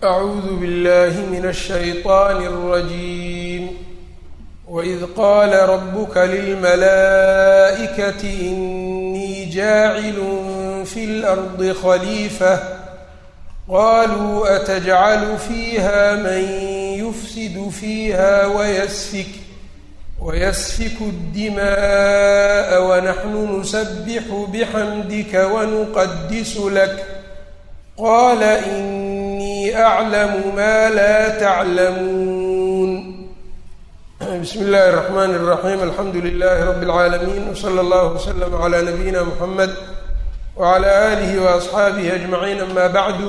أعوذ بالله من الشيطان الرجيم وإذ قال ربك للملائكة إني جاعل في الأرض خليفة قالوا أتجعل فيها من يفسد فيها ويسفك ويسفك الدماء ونحن نسبح بحمدك ونقدس لك قال إني أعلم ما لا تعلمون بسم الله الرحمن الرحيم الحمد لله رب العالمين وصلى الله وسلم على نبينا محمد وعلى آله وأصxaabihi أجمعين أما bعdu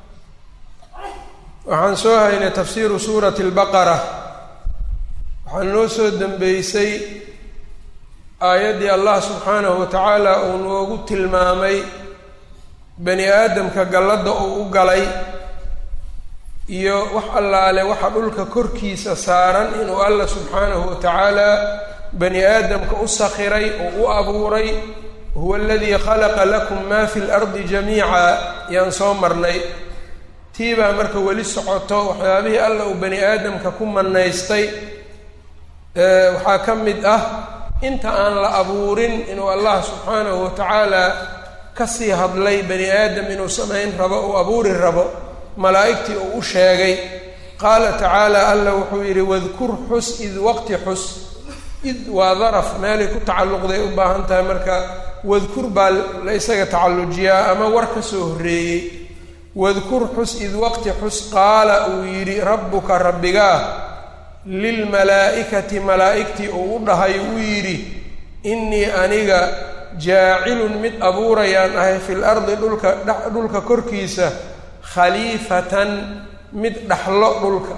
waxaan soo haynay tafsiru suurati اlbaqara waxaa noo soo dembeysay aayaddii allah subxaanahu watacaala uu noogu tilmaamay bani aadamka galladda uu u galay iyo wax allaale waxa dhulka korkiisa saaran inuu allah subxaanahu watacaala bani aadamka u sakhiray oo u abuuray huwa aladii khalaqa lakum ma fi lardi jamiica yaan soo marnay tii baa marka weli socoto waxyaabihii alla uu bani aadamka ku manaystay waxaa ka mid ah inta aan la abuurin inuu allah subxaanahu watacaala kasii hadlay bani aadam inuu samayn rabo uu abuuri rabo malaa'igtii uu u sheegay qaala tacaala alla wuxuu yidhi wadkur xus id waqti xus id waa daraf meelay ku tacalluqday u baahan tahay marka wadkur baa la isaga tacallujiyaa ama war ka soo horreeyey wadkur xus id waqti xus qaala uu yidhi rabbuka rabbigaa lilmalaa'ikati malaa'igtii uu u dhahay uu yidhi innii aniga jaacilun mid abuurayaan ahay fil ardi dhulka dhulka korkiisa khaliifatan mid dhaxlo dhulka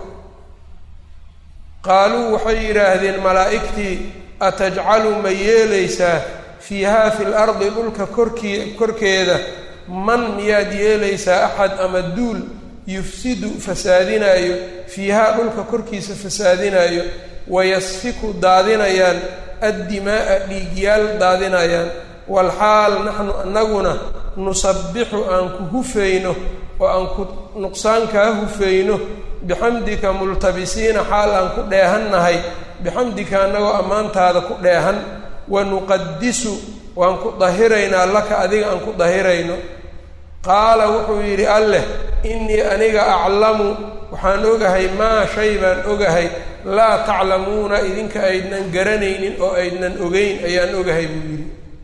qaaluu waxay yidhaahdeen malaa'igtii atajcalu ma yeelaysaa fiihaa fil ardi dhulka korkii korkeeda man miyaad yeelaysaa axad ama duul yufsidu fasaadinaayo fiihaa dhulka korkiisa fasaadinaayo wayasfiku daadinayaan addimaa'a dhiigyaal daadinayaan walxaal naxnu annaguna nusabbixu aan ku hufayno oo aan ku nuqsaan kaa hufayno bixamdika multabisiina xaal aan ku dheehannahay bixamdika annagoo ammaantaada ku dheehan wa nuqadisu waan ku dahiraynaa laka adiga aan ku dahirayno qaala wuxuu yidhi alleh innii aniga aclamu waxaan ogahay maa shay baan ogahay laa taclamuuna idinka aydnan garanaynin oo aydnan ogeyn ayaan ogahay buu yidhi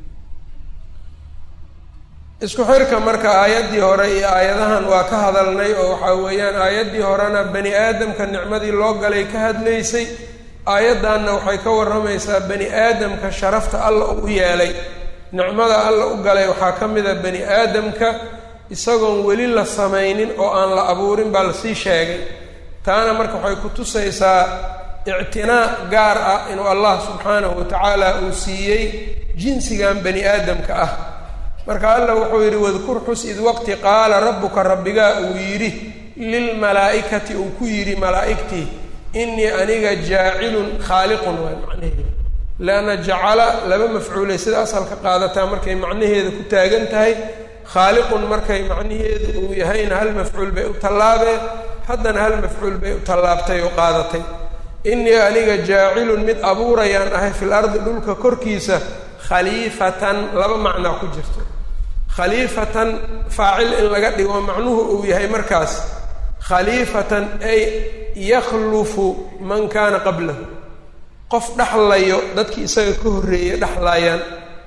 isku xirka marka aayaddii hore iyo aayadahan waa ka hadalnay oo waxaa weeyaan aayaddii horena bani aadamka nicmadii loo galay ka hadlaysay aayaddanna waxay ka warramaysaa bani aadamka sharafta alla u yeelay nicmada alla u galay waxaa ka mid a bani aadamka isagoon weli la samaynin oo aan la abuurin baa lasii sheegay taana marka waxay ku tusaysaa ictinaa gaar ah inuu allah subxaanahu watacaala uu siiyey jinsigan bani aadamka ah marka alla wuxuu yidhi wadkur xus id waqti qaala rabbuka rabbigaa uu yidhi lilmalaa'ikati uu ku yidhi malaa'igtii innii aniga jaacilun khaaliqun waay macnaheeda leanna jacala laba mafcuulay sida asalka qaadataa markay macnaheeda ku taagan tahay khaaliqun markay macnaheedu uu yahayna hal mafcuul bay u tallaabeen haddana hal mafcuul bay u tallaabtay oo qaadatay innii aniga jaacilun mid abuurayaan ahay fil ardi dhulka korkiisa khaliifatan laba macnaa ku jirto khaliifatan faacil in laga dhigo macnuhu uu yahay markaas khaliifatan ay yakhlufu man kaana qablahu qof dhexlayo dadkii isaga ka horreeyay dhexlaayaan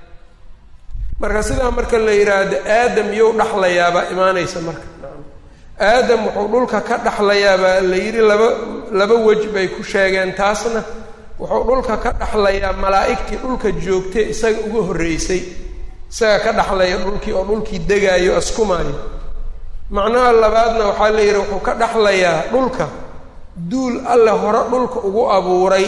marka sidaa marka la yidhaahdo aadam yow dhexlayaabaa imaanaysa marka aadam wuxuu dhulka ka dhexlayaabaa la yidhi laba laba wej bay ku sheegeen taasna wuxuu dhulka ka dhexlayaa malaa'igtii dhulka joogtay isaga uga horreysay isaga ka dhexlaya dhulkii oo dhulkii degaayo askumaayo macnaha labaadna waxaa la yidhi wuxuu ka dhexlayaa dhulka duul alle hore dhulka ugu abuuray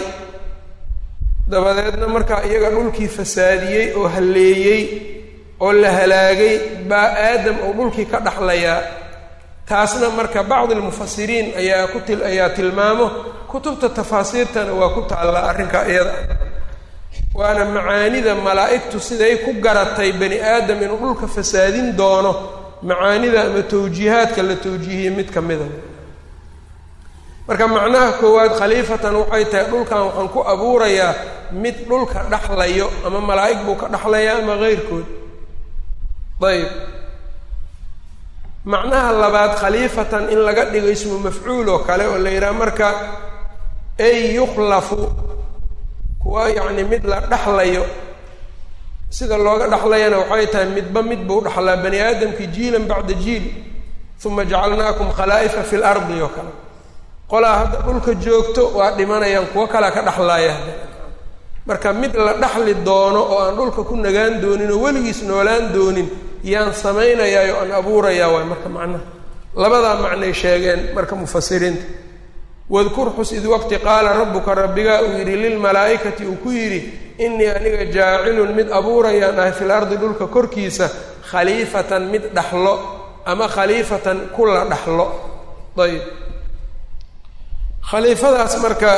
dabadeedna markaa iyaga dhulkii fasaadiyey oo halleeyey oo la halaagay baa aadam uu dhulkii ka dhexlayaa taasna marka bacdi almufasiriin ayaa ku til ayaa tilmaamo kutubta tafaasiirtana waa ku taallaa arrinkaa iyada waana macaanida malaa'igtu siday ku garatay bani aadam inuu dhulka fasaadin doono macaanida ama tawjiihaadka la tawjiihiyey mid ka mida marka macnaha koowaad khaliifatan waxay tahay dhulkan waxaan ku abuurayaa mid dhulka dhaxlayo ama malaa'ig buu ka dhaxlayaa ama keyrkood ayb macnaha labaad khaliifatan in laga dhigo ismu mafcuul oo kale oo la yidhaha marka ay yukhlafu kuwa yacni mid la dhaxlayo sida looga dhaxlayana waxay tahay midba mid buu dhaxlaa bani aadamki jiilan bacda jiil uma jacalnaakum khalaa'ifa fi lardi oo kale qolaa hadda dhulka joogto waa dhimanayaan kuwo kalea ka dhaxlaaya marka mid la dhaxli doono oo aan dhulka ku nagaan doonin oo weligiis noolaan doonin yaan samaynayaa oo aan abuurayaa waay marka macnaha labadaa macnay sheegeen marka mufasiriinta wadkur xus id waqti qaala rabbuka rabbigaa uu yidhi lilmalaa'ikati uu ku yidhi innii aniga jaacilun mid abuurayaan ahay fil ardi dhulka korkiisa khaliifatan mid dhaxlo ama khaliifatan kula dhaxlo ayb khaliifadaas marka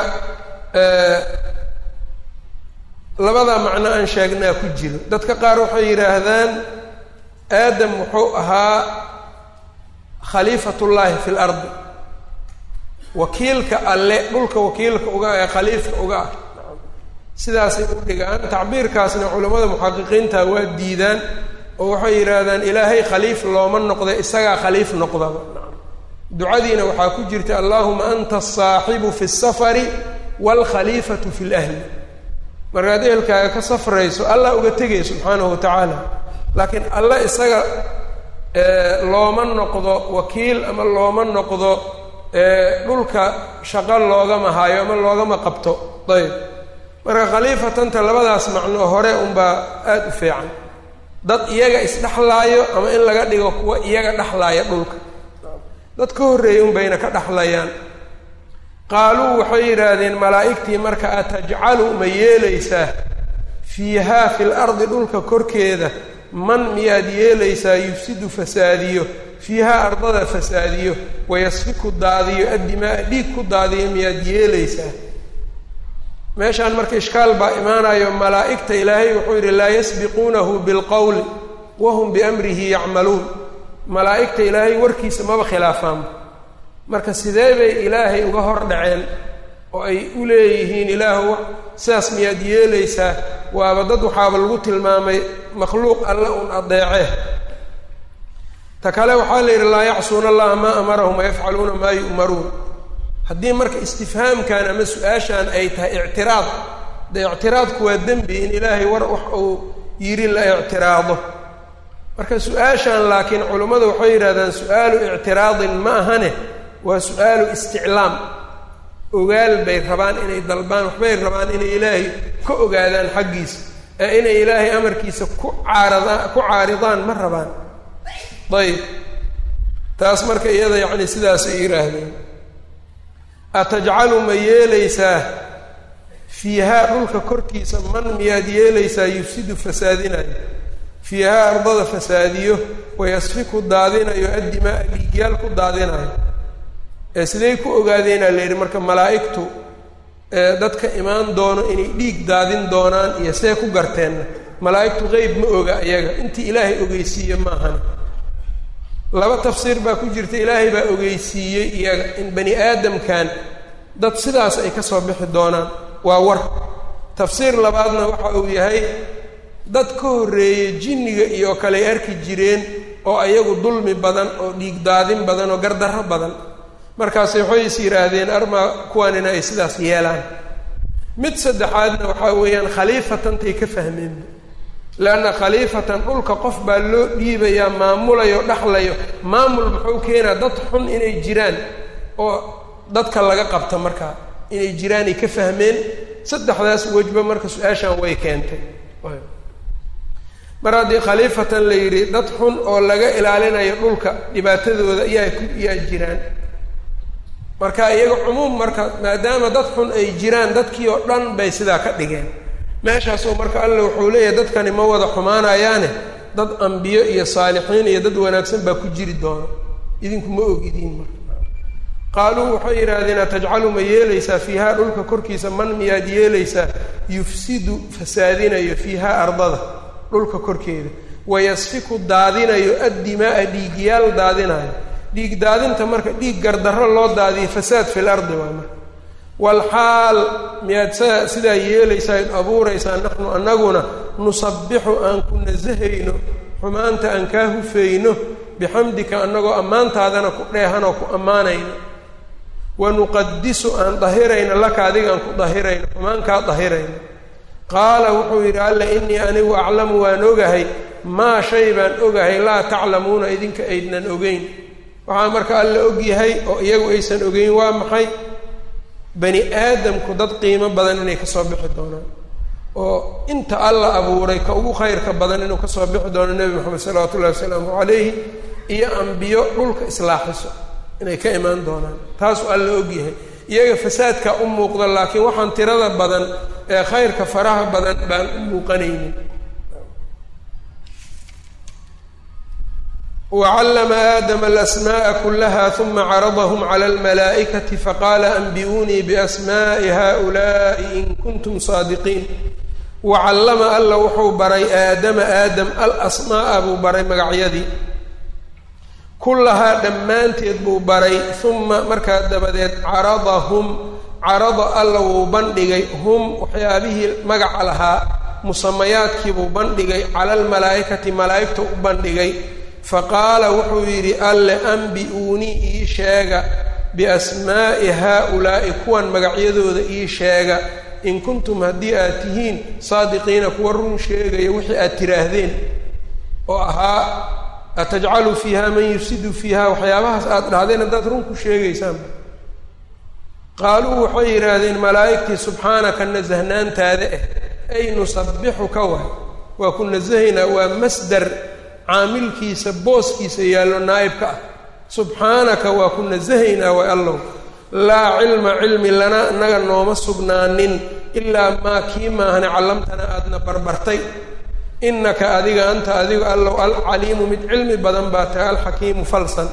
labadaa macno aan sheegnaa ku jiro dadka qaar waxay yidhaahdaan aadam wuxuu ahaa khaliifatullaahi fi lardi wakiilka alle dhulka wakiilka uga ee khaliifka uga ah sidaasay u dhigaan tacbiirkaasna culammada muxaqiqiinta waa diidaan oo waxay yidhaahdaan ilaahay khaliif looma noqda isagaa khaliif noqdaba ducadiina waxaa ku jirta allahuma anta asaaxibu fi safari waalkhaliifatu fi lahli markaad ehelkaaga ka safrayso allah uga tegay subxaanahu wa tacaala laakiin alla isaga looma noqdo wakiil ama looma noqdo dhulka shaqo loogama haayo ama loogama qabto ayb marka khaliifatanta labadaas macno hore unbaa aada u fiican dad iyaga isdhexlaayo ama in laga dhigo kuwa iyaga dhexlaaya dhulka dad ka horreeyay unbayna ka dhexlayaan qaaluu waxay yidhaahdeen malaa'igtii marka atajcalu ma yeelaysaa fiihaa fil ardi dhulka korkeeda man miyaad yeelaysaa yufsidu fasaadiyo fiihaa ardada fasaadiyo wayasfiku daadiyo addimaa dhiig ku daadiyo miyaad yeelaysaa meeshaan marka ishkaal baa imaanayo malaa'igta ilaahay wuxuu yidhi laa yasbiquunahu bilqowli wahum biamrihi yacmaluun malaa'igta ilaahay warkiisa maba khilaafaanba marka sidee bay ilaahay uga hor dhaceen oo ay u leeyihiin ilaahu sidaas miyaad yeelaysaa waaba dad waxaaba lagu tilmaamay makhluuq alle un adeece ta kale waxaa la yidhi laa yacsuuna allaha maa amarahum wayafcaluuna maa yu'maruun haddii marka istifhaamkan ama su-aashan ay tahay ictiraad de ictiraadku waa dembi in ilaahay war wax uu yidhi la ictiraado marka su-aashan laakiin culummadu waxay yidhahdaan su-aalu ictiraadin ma ahane waa su-aalu isticlaam ogaal bay rabaan inay dalbaan waxbay rabaan inay ilaahay ka ogaadaan xaggiisa ee inay ilaahay amarkiisa ku caaradaan ku caaridaan ma rabaan ayb taas marka iyada yacni sidaasay yidhaahdeen atajcalu ma yeelaysaa fiihaa dhulka korkiisa man miyaad yeelaysaa yufsidu fasaadinayo fiihaa ardada fasaadiyo wayasfiku daadinayo addimaa dhiigyaal ku daadinayo ee siday ku ogaadeenaa la yidhi marka malaa'igtu dadka imaan doono inay dhiig daadin doonaan iyo see ku garteenna malaa'igtu qeyb ma oga iyaga intii ilaahay ogeysiiye maahan laba tafsiir baa ku jirta ilaahay baa ogeysiiyey iyaga in bani aadamkan dad sidaas ay ka soo bixi doonaan waa war tafsiir labaadna waxa uu yahay dad ka horreeyey jinniga iyo kale ay arki jireen oo ayagu dulmi badan oo dhiig daadin badan oo gardarro badan markaas waxay is yidhaahdeen armaa kuwanina ay sidaas yeelaan mid saddexaadna waxaa weeyaan khaliifatantay ka fahmeen leanna khaliifatan dhulka qof baa loo dhiibayaa maamulayo dhexlayo maamul muxuu keenaa dad xun inay jiraan oo dadka laga qabta markaa inay jiraanay ka fahmeen saddexdaas wejba marka su-aashan way keentay mar haddii khaliifatan la yidhi dad xun oo laga ilaalinayo dhulka dhibaatadooda yaa ku yaa jiraan marka iyaga cumuum marka maadaama dad xun ay jiraan dadkii oo dhan bay sidaa ka dhigeen meeshaasoo marka alle wuxuu leeyahay dadkani ma wada xumaanayaane dad ambiyo iyo saalixiin iyo dad wanaagsan baa ku jiri doono idinku ma ogidiin marka qaaluu waxay yidhaahdeen atajcalu ma yeelaysaa fiihaa dhulka korkiisa man miyaad yeelaysaa yufsidu fasaadinayo fiihaa ardada dhulka korkeeda wayasfiku daadinayo addimaaa dhiigyaal daadinayo dhiig daadinta marka dhiig gardarro loo daadiyo fasaad fil ardi waa marka walxaal miyaad sa sidaa yeelaysaa id abuuraysaa naxnu annaguna nusabbixu aan ku nasahayno xumaanta aan kaa hufayno bixamdika annagoo ammaantaadana ku dheehanoo ku ammaanayno wa nuqadisu aan dahirayno laka adiga aan ku dahirayno xumaan kaa dahirayno qaala wuxuu yidhi alla innii anigu aclamu waan ogahay maa shay baan ogahay laa taclamuuna idinka aydnan ogeyn waxaa marka alla ogyahay oo iyagu aysan ogeyn waa maxay bani aadamku dad qiimo badan inay kasoo bixi doonaan oo inta alla abuuray ka ugu khayrka badan inuu kasoo bixi doono nebi moxamed salawaatu ullahi wasalaamu calayhi iyo ambiyo dhulka islaaxiso inay ka imaan doonaan taasuu alla ogyahay iyaga fasaadka u muuqda laakiin waxaan tirada badan ee khayrka faraha badan baan u muuqanaynin wcallama aadama alasma'a kulaha uma caradahum cala almalaa'ikati faqaala anbi'uunii biasma'i haؤula'i in kuntum saadiqiin wacallama alla wuxuu baray aadama aadam alasmaa'a buu baray magacyadii kullahaa dhammaanteed buu baray uma markaa dabadeed caradahum carada alla wuu bandhigay hum waxyaabihii magaca lahaa musamayaadkii buu bandhigay cala almalaa'ikati malaa'igta u bandhigay faqaala wuxuu yidhi alle ambi-uunii ii sheega biasmaa'i haa-ulaa'i kuwan magacyadooda ii sheega in kuntum haddii aad tihiin saadiqiina kuwa run sheegaya wixii aad tiraahdeen oo ahaa atajcalu fiiha man yufsidu fiiha waxyaabahaas aad dhahdeen haddaad run ku sheegaysaan qaaluu waxay yidhaahdeen malaa'igtii subxaanaka nasahnaantaada ah ay nusabbixuka waay waa ku nasahaynaa waa masdar caamilkiisa booskiisa yaallo naa'ibka ah subxaanaka waa ku nasahaynaa way allow laa cilma cilmi lana inaga nooma sugnaanin ilaa maa kii maahane callamtana aadna barbartay innaka adiga anta adigu allow alcaliimu mid cilmi badan baa tahay alxakiimu falsan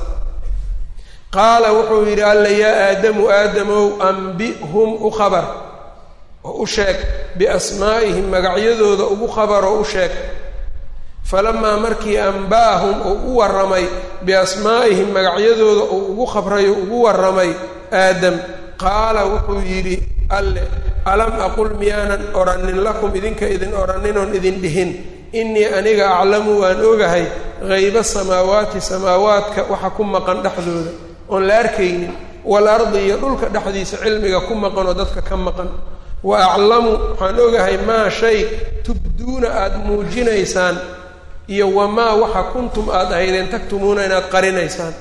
qaala wuxuu yidhi alla yaa aadamu aadamow ambihum u khabar oo u sheeg biasmaa'ihim magacyadooda ugu khabaroo u sheeg falamaa markii amba'ahum uu u warramay biasmaa'ihim magacyadooda uu ugu khabrayo ugu warramay aadam qaala wuxuu yidhi alle alam aqul miyaanan odhanin lakum idinka idin odhaninoon idin dhihin innii aniga aclamu waan ogahay hayba samaawaati samaawaadka waxa ku maqan dhexdooda oon la arkaynin waalardi iyo dhulka dhexdiisa cilmiga ku maqan oo dadka ka maqan wa aclamu waxaan ogahay maa shay tubduuna aada muujinaysaan iyo wamaa waxa kuntum aada ahaydeen tagtumuuna inaad qarinaysaan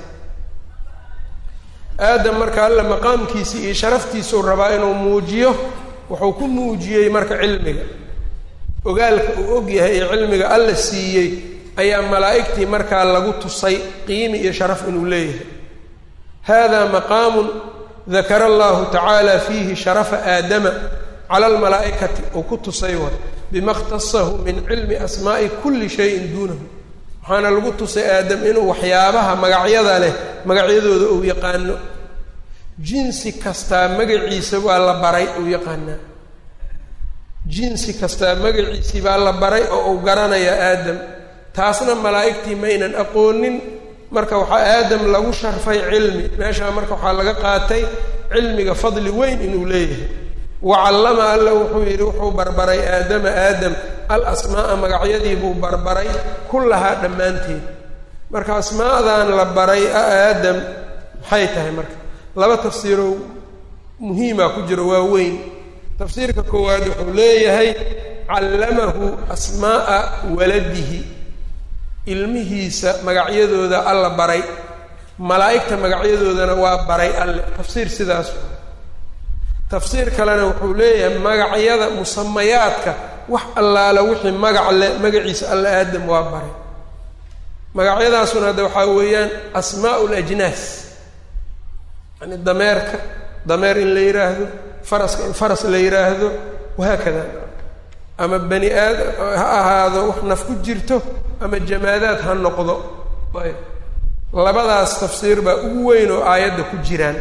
aadam marka alla maqaamkiisii iyo sharaftiisuu rabaa inuu muujiyo wuxuu ku muujiyey marka cilmiga ogaalka uu og yahay ee cilmiga alla siiyey ayaa malaa'igtii markaa lagu tusay qiimi iyo sharaf inuu leeyahay hada maqaamun dakara allahu tacaala fiihi sharafa aadama cala almalaa'ikati uu ku tusay war bima khtasahu min cilmi asmaa'i kulli shayin duunahu waxaana lagu tusay aadam inuu waxyaabaha magacyada leh magacyadooda uu yaqaano jinsi kastaa magaciisa waa la baray uu yaqaanaa jinsi kastaa magaciisii baa la baray oo uu garanaya aadam taasna malaa'igtii maynan aqoonin marka waxaa aadam lagu sharfay cilmi meeshaa marka waxaa laga qaatay cilmiga fadli weyn inuu leeyahay wacallama alla wuxuu yidhi wuxuu barbaray aadama aadam al asmaa'a magacyadii buu barbaray kullahaa dhammaanteed marka asmaadan la baray aadam maxay tahay marka laba tafsiiroo muhiima ku jiro waa weyn tafsiirka koowaad wuxuu leeyahay callamahu asmaa'a waladihi ilmihiisa magacyadooda alla baray malaa'igta magacyadoodana waa baray alle tafsiir sidaas tafsiir kalena wuxuu leeyahay magacyada musamayaadka wax allaala wixii magac le magaciisa alla aadam waa baray magacyadaasuna hadda waxaa weeyaan asmaa'u lajnaas yani dameerka dameer in la yidhaahdo faraska in faras la yidhaahdo wahaakada ama bani aadam ha ahaado wax naf ku jirto ama jamaadaad ha noqdo ayb labadaas tafsiir baa ugu weyn oo aayadda ku jiraan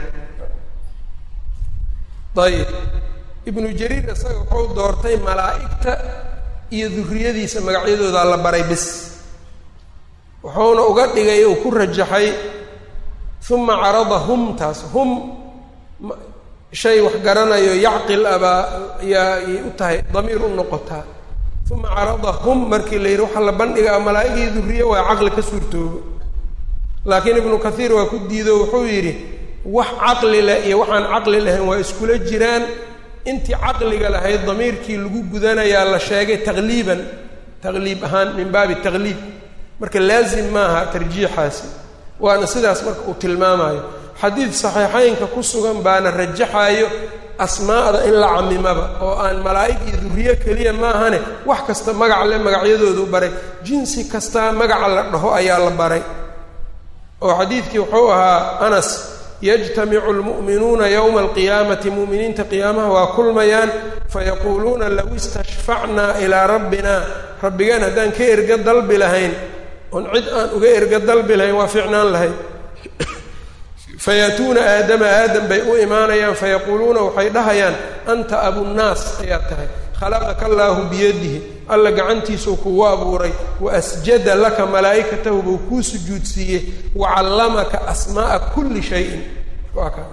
ayib ibnu jariir isaga wuxuu doortay malaa'igta iyo duriyadiisa magacyadooda la baray bis wuxuuna uga dhigay uu ku rajaxay uma carada hum taas hum shay wax garanayo yacqil abaa yaay u tahay damiir u noqotaa uma carada hum markii la yidhi waxaa la bandhigaa malaa'igii duriye waa caqli ka suurtoobo laakiin ibnu kathiir waa ku diido wuxuu yidhi wax caqli leh iyo waxaan caqli lahayn waa iskula jiraan intii caqliga lahayd damiirkii lagu gudanayaa la sheegay taqliiban taqliib ahaan min baabi taqliib marka laazim maaha tarjiixaasi waana sidaas marka uu tilmaamayo xadiid saxiixeynka ku sugan baana rajaxayo asmaa'da in la camimaba oo aan malaa'ig iyo duriye keliya maahane wax kasta magac le magacyadoodu baray jinsi kasta magaca la dhaho ayaa la baray oo xadiidkii wuxuu ahaa anas yajtamicu lmu'minuuna yowma alqiyaamati mu'miniinta qiyaamaha waa kulmayaan fayaquuluuna low istashfacnaa ilaa rabbina rabbigeen haddaan ka erga dalbi lahayn oon cid aan uga erga dalbi lahayn waa fiicnaan lahayd fayaatuuna aadama aadam bay u imaanayaan fayaquuluuna waxay dhahayaan anta abunnaas ayaa tahay khalaqaka allaahu biyadihi alla gacantiisuu kugu abuuray wa asjada laka malaa'ikatahu buu kuu sujuudsiiyey wa callamaka asmaa'a kulli shayin waa ka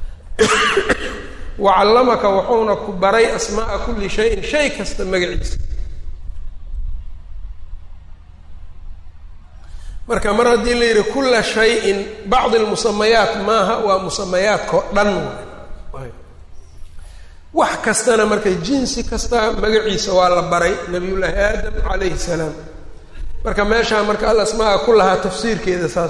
wa callamaka wuxuuna ku baray asmaa'a kulli shayin shay kasta magaciisa marka mar haddii la yidhi kulla shayin bacdi lmusamayaat maaha waa musamayaadkao dhan wax kastana marka jinsi kasta magaciisa waa la baray nabiyullaahi aadam calayhi salaam marka meeshaa marka al asmaa ku lahaa tafsiirkeeda saas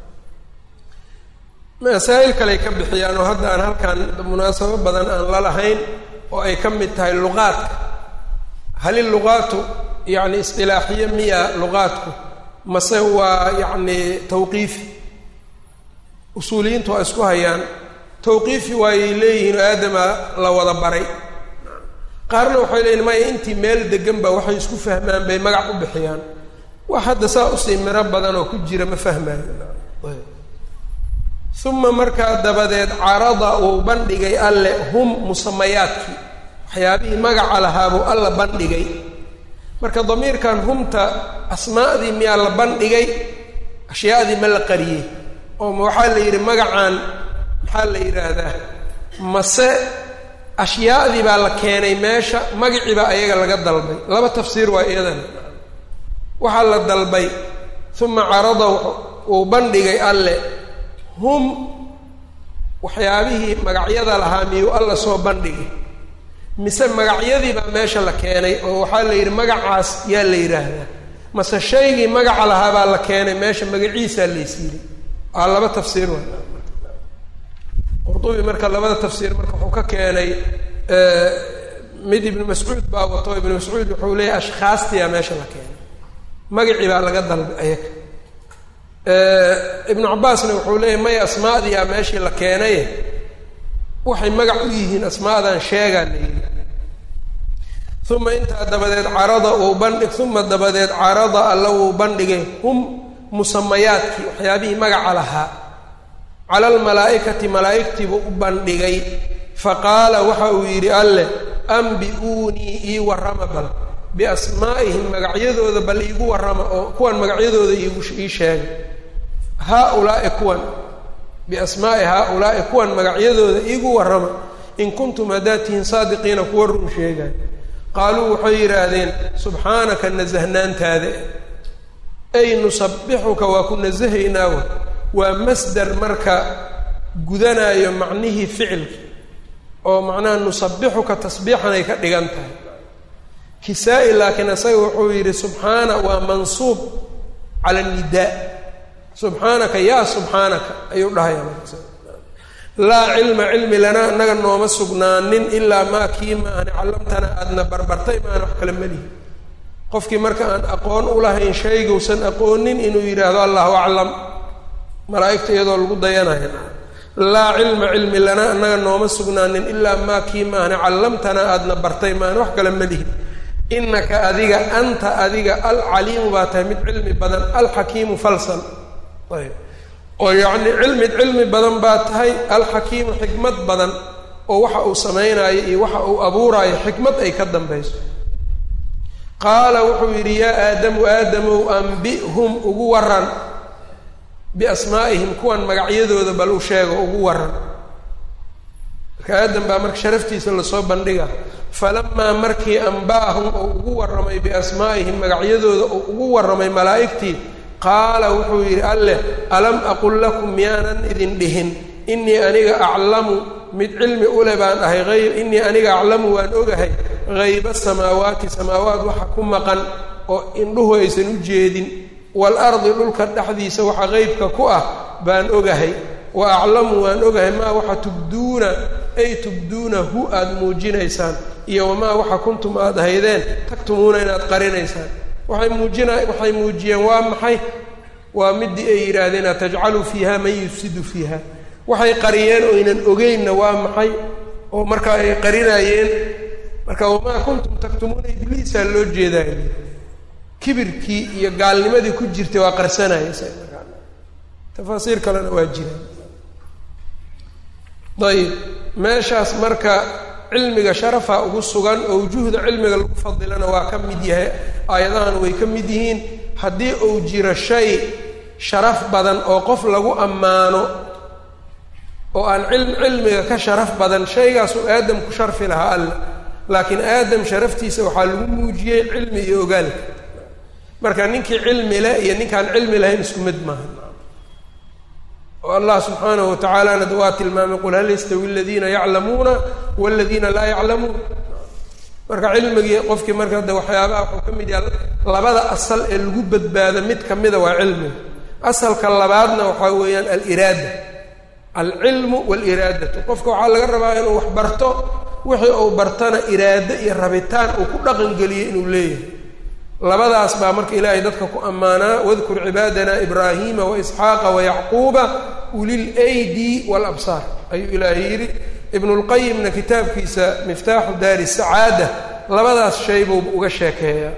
masaa'il kaley ka bixiyaan oo hadda aan halkan munaasabo badan aan la lahayn oo ay ka mid tahay luqaadka hal iluqaatu yacni isqilaaxiye miya luqaadku mase waa yacni tawqiifi usuuliyiintu waa isku hayaan tawqiifi waayay leeyihiin oo aadama la wada baray qaarna waxay leeyihin maya intii meel degan ba waxay isku fahmaan bay magac u bixiyaan wax hadda saa usii miro badan oo ku jira ma fahmaayo uma markaa dabadeed carada uu bandhigay alle hum musamayaadkii waxyaabihii magaca lahaabuu alla bandhigay marka damiirkan humta asmaa'dii miyaa la bandhigay ashyaadii ma la qariyey oo ma waxaa la yidhi magacaan maxaa la yidhaahdaa mase ashyaadii baa la keenay meesha magacii baa ayaga laga dalbay laba tafsiir waa iyadana waxaa la dalbay uma carada uu bandhigay alle hum waxyaabihii magacyada lahaa miyuu alla soo bandhigay mise magacyadii baa meesha la keenay oo waxaa la yidhi magacaas yaa la yidhaahdaa mase shaygii magaca lahaa baa la keenay meesha magaciisaa laysiiyey aa laba tafsiir wa qurdubi marka labada tafsiir marka wuxuu ka keenay mid ibnu mascuud baa wato ibnu mascuud wuxuu leeyahy ashkhaastiyaa meesha la keenay magacii baa laga dalbay ayaga ibnu cabaasna wuxuu leeyahy maya asmaadiyaa meeshii la keenay waxay magac u yihiin asmaadan sheegaa la yidhi uma intaa dabadeed carada uu bandhig uma dabadeed carada alla wuu bandhigay hum musamayaadkii waxyaabihii magaca lahaa cala almalaa'ikati malaa'igtiibuu u bandhigay faqaala waxa uu yidhi alleh ambi-uunii ii warrama bal biasmaa'ihim magacyadooda bal iigu warrama oo kuwan magacyadooda iigu ii sheegay haa-ulaa'i kuwan biasmaa'i haa-ulaa'i kuwan magacyadooda iigu warrama in kuntum haddaad tihiin saadiqiina kuwa run sheegay qaaluu waxay yidhaahdeen subxaanaka nasahnaantaada ay nusabbixuka waa ku nasahaynaawa waa masdar marka gudanaayo macnihii ficilka oo macnaha nusabbixuka tasbiixan ay ka dhigan tahay kisaa-i laakiin isaga wuxuu yidhi subxaana waa mansuub cala nidaa subxaanaka yaa subxaanaka ayuu dhahaya laa cilma cilmi lanaa inaga nooma sugnaanin ilaa maa kii maahani callamtana aadna barbartay maana wax kale melihi qofkii marka aan aqoon u lahayn shaygowsan aqoonin inuu yidhaahdo allahu aclam malaa'igta iyadoo lagu dayanaya laa cilma cilmi lanaa inaga nooma sugnaanin ilaa maa kii maahani callamtana aadna bartay maana wax kale melihi innaka adiga anta adiga alcaliimu baa tahay mid cilmi badan alxakiimu falsan ayb oo yacni cilmi cilmi badan baa tahay alxakiimu xikmad badan oo waxa uu samaynayo iyo waxa uu abuuraayo xikmad ay ka dambayso qaala wuxuu yidhi yaa aadamu aadamow ambihum ugu waran biasmaa'ihim kuwan magacyadooda bal u sheego ugu waran marka aadam baa marka sharaftiisa lasoo bandhiga falamaa markii anba'ahum oo ugu warramay biasmaa'ihim magacyadooda oo ugu warramay malaa'igtii qaala wuxuu yidhi alleh alam aqul lakum miyaanan idin dhihin innii aniga aclamu mid cilmi ule baan ahay ayb innii aniga aclamu waan ogahay hayba samaawaati samaawaat waxa ku maqan oo indhuhu aysan u jeedin waalardi dhulka dhexdiisa waxa qeybka ku ah baan ogahay wa aclamu waan ogahay maa waxa tubduuna ay tubduunahu aada muujinaysaan iyo wamaa waxa kuntum aada haydeen tagtumuuna inaad qarinaysaan waxay muujina waxay muujiyeen waa maxay waa midii ay yidhaahdeen atajcalu fiiha man yufsidu fiiha waxay qariyeen oynan ogeynna waa maxay oo markaa ay qarinaayeen marka wamaa kuntum taktumuuna ibliisaa loo jeedaay kibirkii iyo gaalnimadii ku jirtay waa qarsanaysa tafaasiir kalena waa jiraan ayib meeshaas marka cilmiga sharafa ugu sugan oo wujuhda cilmiga lagu fadilana waa ka mid yahay aayadahan way ka mid yihiin haddii uu jiro shay sharaf badan oo qof lagu ammaano oo aan cilm cilmiga ka sharaf badan shaygaasuu aadam ku sharfi lahaa alla laakiin aadam sharaftiisa waxaa lagu muujiyey cilmi iyo ogaalka marka ninkii cilmi leh iyo ninkaan cilmi lahayn isku mid maaha oo allah subxaanahu watacaalana da waa tilmaamay qul hal yastawi aladiina yaclamuuna waladiina laa yaclamuun marka cilmigii qofkii marka de waxyaabaha wuxuu ka mid yaha labada asal ee lagu badbaado mid kamida waa cilmiga asalka labaadna waxaa weeyaan aliraada alcilmu waaliraadatu qofka waxaa laga rabaa inuu wax barto wixii uu bartana iraado iyo rabitaan uu ku dhaqangeliyey inuu leeyahay labadaas baa marka ilaahay dadka ku ammaanaa wadkur cibaadana ibraahiima waisxaaqa wayacquuba ulil aydi waalabsaar ayuu ilaahay yidhi ibnulqayimna kitaabkiisa miftaaxu daari sacaada labadaas shay buu uga sheekeeyaa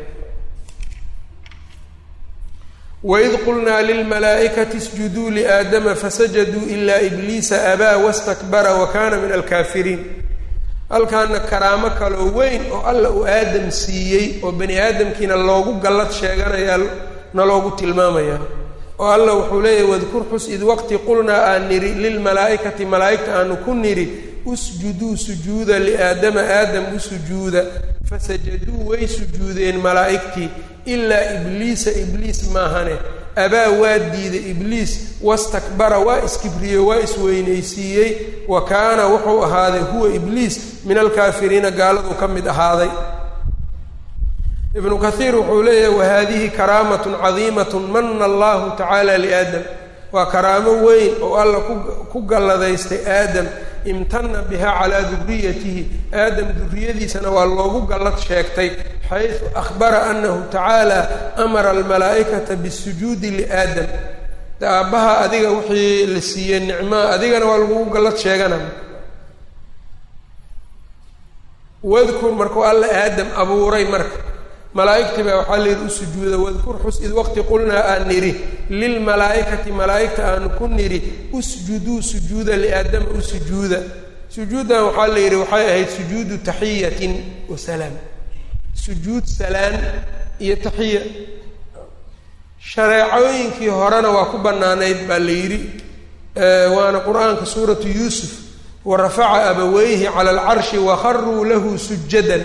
waid qulnaa lilmalaa'ikati isjuduu liaadama fasajaduu ilaa ibliisa abaa wastakbara wa kaana min alkaafiriin halkaana karaamo kaloo weyn oo alla uu aadam siiyey oo bani aadamkiina loogu gallad sheeganayaa na loogu tilmaamayaa oo alla wuxuu leeyahy wadkur xus id waqti qulnaa aan nidhi lilmalaa'ikati malaa'igta aanu ku nidhi usjuduu sujuuda liaadama aadam u sujuuda fasajaduu way sujuudeen malaa'igtii ilaa ibliisa ibliis maahane abaa waa diiday ibliis wastakbara waa iskibriyo waa isweynaysiiyey wa kaana wuxuu ahaaday huwa ibliis min alkaafiriina gaaladuu ka mid ahaaday ibnu kathiir wuxuu leeyahay wahadihi karaamatun cadiimatun mana allahu tacaala liaadam waa karaamo weyn oo alla ku galladaystay aadam imtana biha calaa duriyatihi aadam duriyadiisana waa loogu gallad sheegtay xaysu akhbara anahu tacaala amara almalaa'ikata bisujuudi liaadam aabbaha adiga wixii la siiyey nicmaa adigana waa lagugu gallad sheegana wadkur markuu alla aadam abuuray marka malaa'igtii baa waxaa layidhi u sujuuda wadkur xus id waqti qulnaa aan nidhi lilmalaa'ikati malaa'igta aanu ku nidhi usjuduu sujuuda liaadama u sujuuda sujuuddan waxaa la yidhi waxay ahayd sujuudu taxiyatin wa salaam sujuud salaan iyo taxiya shareecooyinkii horena waa ku bannaanayd baa la yidhi waana qur-aanka suuratu yuusuf wa rafaca abaweyhi cala alcarshi wakharuu lahu sujadan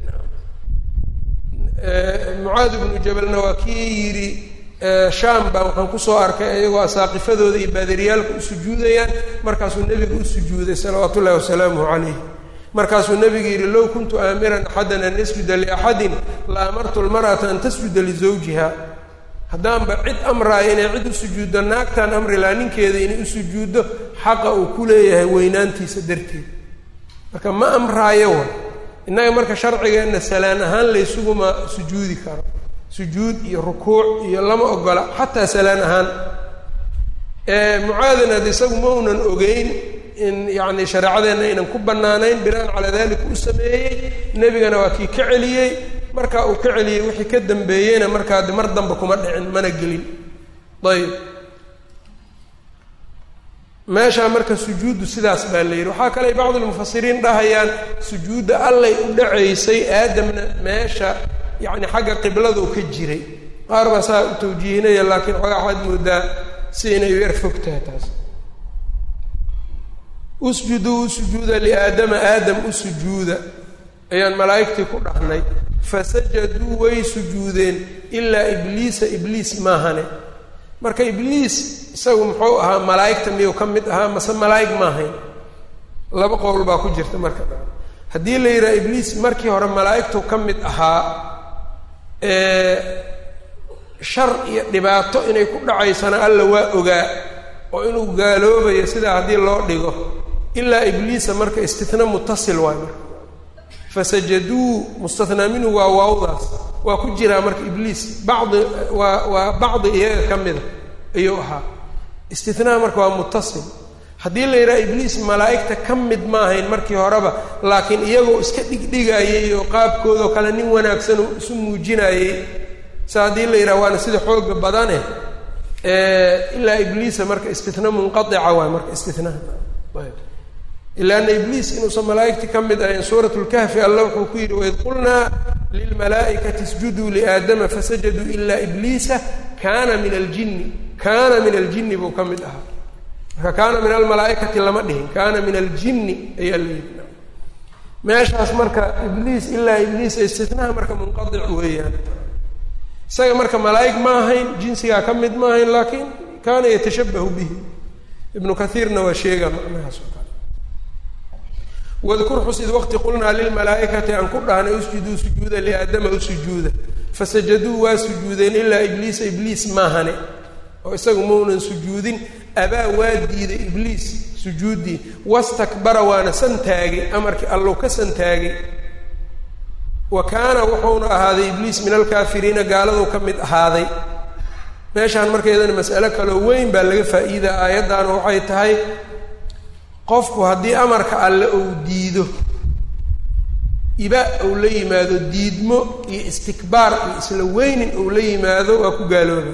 mucaad ibnu jabalna waa kii yidhi shaam baa waxaan kusoo arkay iyagoo asaaqifadooda iyo baadariyaalka u sujuudayaan markaasuu nebiga u sujuuday salawaatu ullahi wasalaamuhu calayh markaasuu nebigu yidhi low kuntu aamiran axadan an yasjuda liaxadin la amartu lmar'ata an tasjuda lizawjiha haddaanba cid amraayo inay cid u sujuuddo naagtaan amri laha ninkeeda inay u sujuuddo xaqa uu ku leeyahay weynaantiisa darteed marka ma amraayo wa innaga marka sharcigeenna salaan ahaan laysuguma sujuudi karo sujuud iyo rukuuc iyo lama ogola xataa salaan ahaan mucaadin ad isagu ma unan ogeyn in yacni shareecadeenna aynan ku bannaanayn binaan calaa dalika u sameeyey nebigana waa kii ka celiyey markaa uu ka celiyey wixii ka dambeeyeyna markaa de mar damba kuma dhicin mana gelin ayb meeshaa marka sujuuddu sidaas baa la yidhi waxaa kale bacdulmufasiriin dhahayaan sujuudda allay u dhacaysay aadamna meesha yacni xagga qibladuu ka jiray qaar baa saa u tawjiihinaya laakiin xoogaa waxaad moodaa si inay yar fog tahay taas usjuduu u sujuuda liaadama aadam u sujuuda ayaan malaa'igtii ku dhahnay fasajaduu way sujuudeen ilaa ibliisa ibliis maahane marka ibliis isagu muxuu ahaa malaa'igta miyuu ka mid ahaa mase malaa'ig maahayn laba qowl baa ku jirta marka haddii la yidhaha ibliis markii hore malaa'igtu ka mid ahaa shar iyo dhibaato inay ku dhacaysana alla waa ogaa oo inuu gaaloobayo sidaa haddii loo dhigo ilaa ibliisa marka istitna mutasil waay marka fasajaduu mustathnaa minhu waa waawdaas waa ku jiraa marka ibliis bacdi waa waa bacdi iyaga ka mida ayuu ahaa istithnaa marka waa mutasil haddii la yidhaha ibliis malaa'igta ka mid ma ahayn markii horeba laakiin iyagoo iska dhigdhigayey oo qaabkoodao kale nin wanaagsan oo isu muujinayey sa haddii la yidhaha waana sida xooga badane ilaa ibliisa marka istitna munqaica waay marka istinaha ilaana ibliis inuusan malaa'igti ka mid ahayn suurat lkahfi alla wuxuu ku yidhi waid qulnaa lilmalaa'ikati isjuduu liaadama fasajaduu ilaa ibliisa kaana min aljinni kaana min aljinni buu ka mid ahaa marka kaana min almalaa'ikati lama dhihin kaana min aljinni ayaa la yidhi meeshaas marka ibliis ilaa ibliisa istinaha marka munqaic weeyaan isaga marka malaa'ig ma ahayn jinsigaa ka mid ma ahayn laakiin kaana yatashabahu bihi ibnu kaiirna waa sheegaa macnahaas oo kale wadkur xus id waqti qulnaa lilmalaa'ikati aan ku dhahnay usjuduu sujuuda liaadama u sujuuda fasajaduu waa sujuudeen ilaa ibliisa ibliis maahane oo isagu maunan sujuudin abaa waa diiday ibliis sujuuddii wastakbara waana santaagay amarkii allow ka santaagay wa kaana wuxuuna ahaaday ibliis min alkaafiriina gaaladuu ka mid ahaaday meeshaan markeedana mas'alo kaloo weyn baa laga faa'iidaa aayaddaana waxay tahay qofku haddii amarka alle uu diido iba uu la yimaado diidmo iyo istikbaar iyo isla weynin uu la yimaado waa ku gaaloobay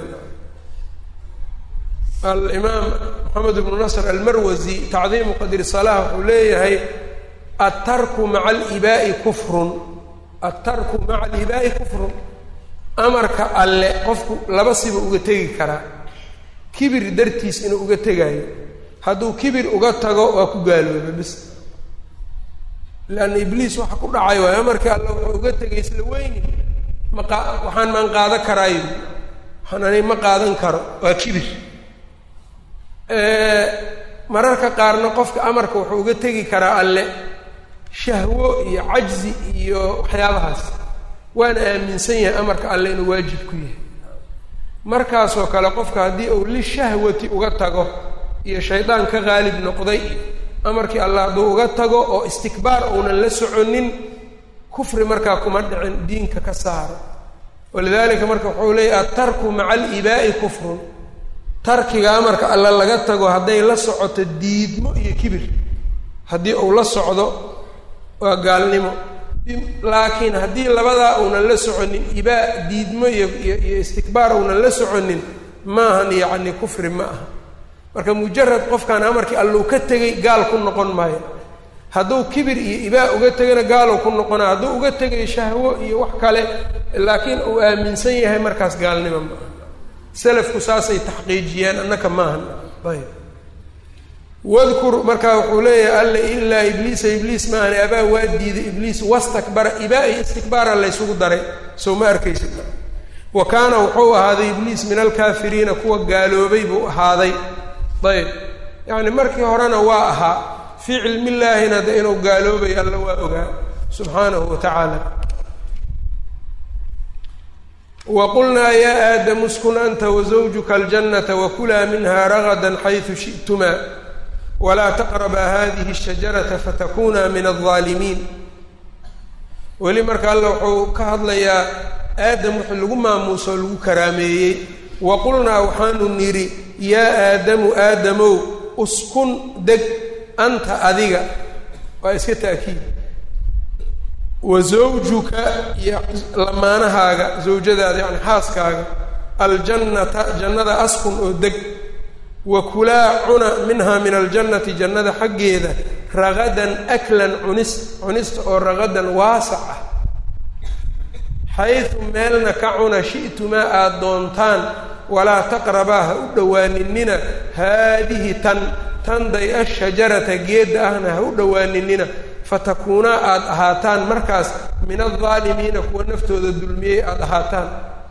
alimaam moxamed ibnu nasr almarwasi tacdiimu qadri salaah wuxuu leeyahay attarku maca alibaa'i kufrun attarku maca alibaa'i kufrun amarka alle qofku laba siba uga tegi karaa kibir dartiis inuu uga tegaayo hadduu kibir uga tago waa ku gaalooba bis leanna ibliis waxa ku dhacay waayo amarkii alle wuxuu uga tegay isla weyni maqa waxaan maan qaadan karaayo waxaan ani ma qaadan karo waa kibir mararka qaarna qofka amarka wuxuu uga tegi karaa alle shahwo iyo cajzi iyo waxyaabahaas waana aaminsan yahay amarka alle inuu waajib ku yahay markaasoo kale qofka haddii uu lishahwati uga tago iyo shaydaan ka qaalib noqday amarkii allah hadduu uga tago oo istikbaar uunan la soconin kufri markaa kuma dhicin diinka ka saaro walidaalika marka wuxuu leeyahy attarku maca alibaa'i kufrun tarkiga amarka alla laga tago hadday la socoto diidmo iyo kibir haddii uu la socdo waa gaalnimo laakiin haddii labadaa uunan la soconin ibaa diidmo iyo iyo iyo istikbaar uunan la soconin maahan yacni kufri ma aha marka mujarad qofkaan amarkii alluu ka tegay gaal ku noqon maayo hadduu kibir iyo ibaa uga tegana gaalow ku noqonaa hadduu uga tegay shahwo iyo wax kale laakiin uu aaminsan yahay markaas gaalnimo ma aha selafku saasay taxqiijiyeen annaka maahan ayb wadkur markaa wuxuu leeyahay alle ilaa ibliisa ibliis maahane abaa waa diiday ibliis wastakbara ibaa iyo istikbaara laysugu daray sow ma arkaysid wa kaana wuxuu ahaaday ibliis min alkaafiriina kuwa gaaloobay buu ahaaday ayb yacni markii horena waa ahaa fii cilmillaahina de inuu gaaloobay alla waa ogaa subxaanahu wa tacaala waqulnaa yaa aadamu uskun anta wazawjuka aljannata wakulaa minha ragadan xaysu shi'tumaa walaa taqrabaa hadihi shajarata fatakunaa min aldaalimiin weli marka alla wuxuu ka hadlayaa aadam wixii lagu maamuuso o lagu karaameeyey wa qulnaa waxaanu nidhi yaa aadamu aadamow uskun deg anta adiga waa iska ta'kiid wa zawjuka iyo lamaanahaaga zawjadaada yacni xaaskaaga aljannata jannada askun oo deg wa kulaa cuna minhaa min aljannati jannada xaggeeda ragadan aklan cunis cunista oo ragadan waasac ah xaysu meelna ka cuna shi'tumaa aada doontaan walaa taqrabaa ha u dhowaaninina haadihi tan tanday ashajarata geedda ahna ha u dhowaaninina fatakuunaa aada ahaataan markaas min aldaalimiina kuwa naftooda dulmiyey aada ahaataan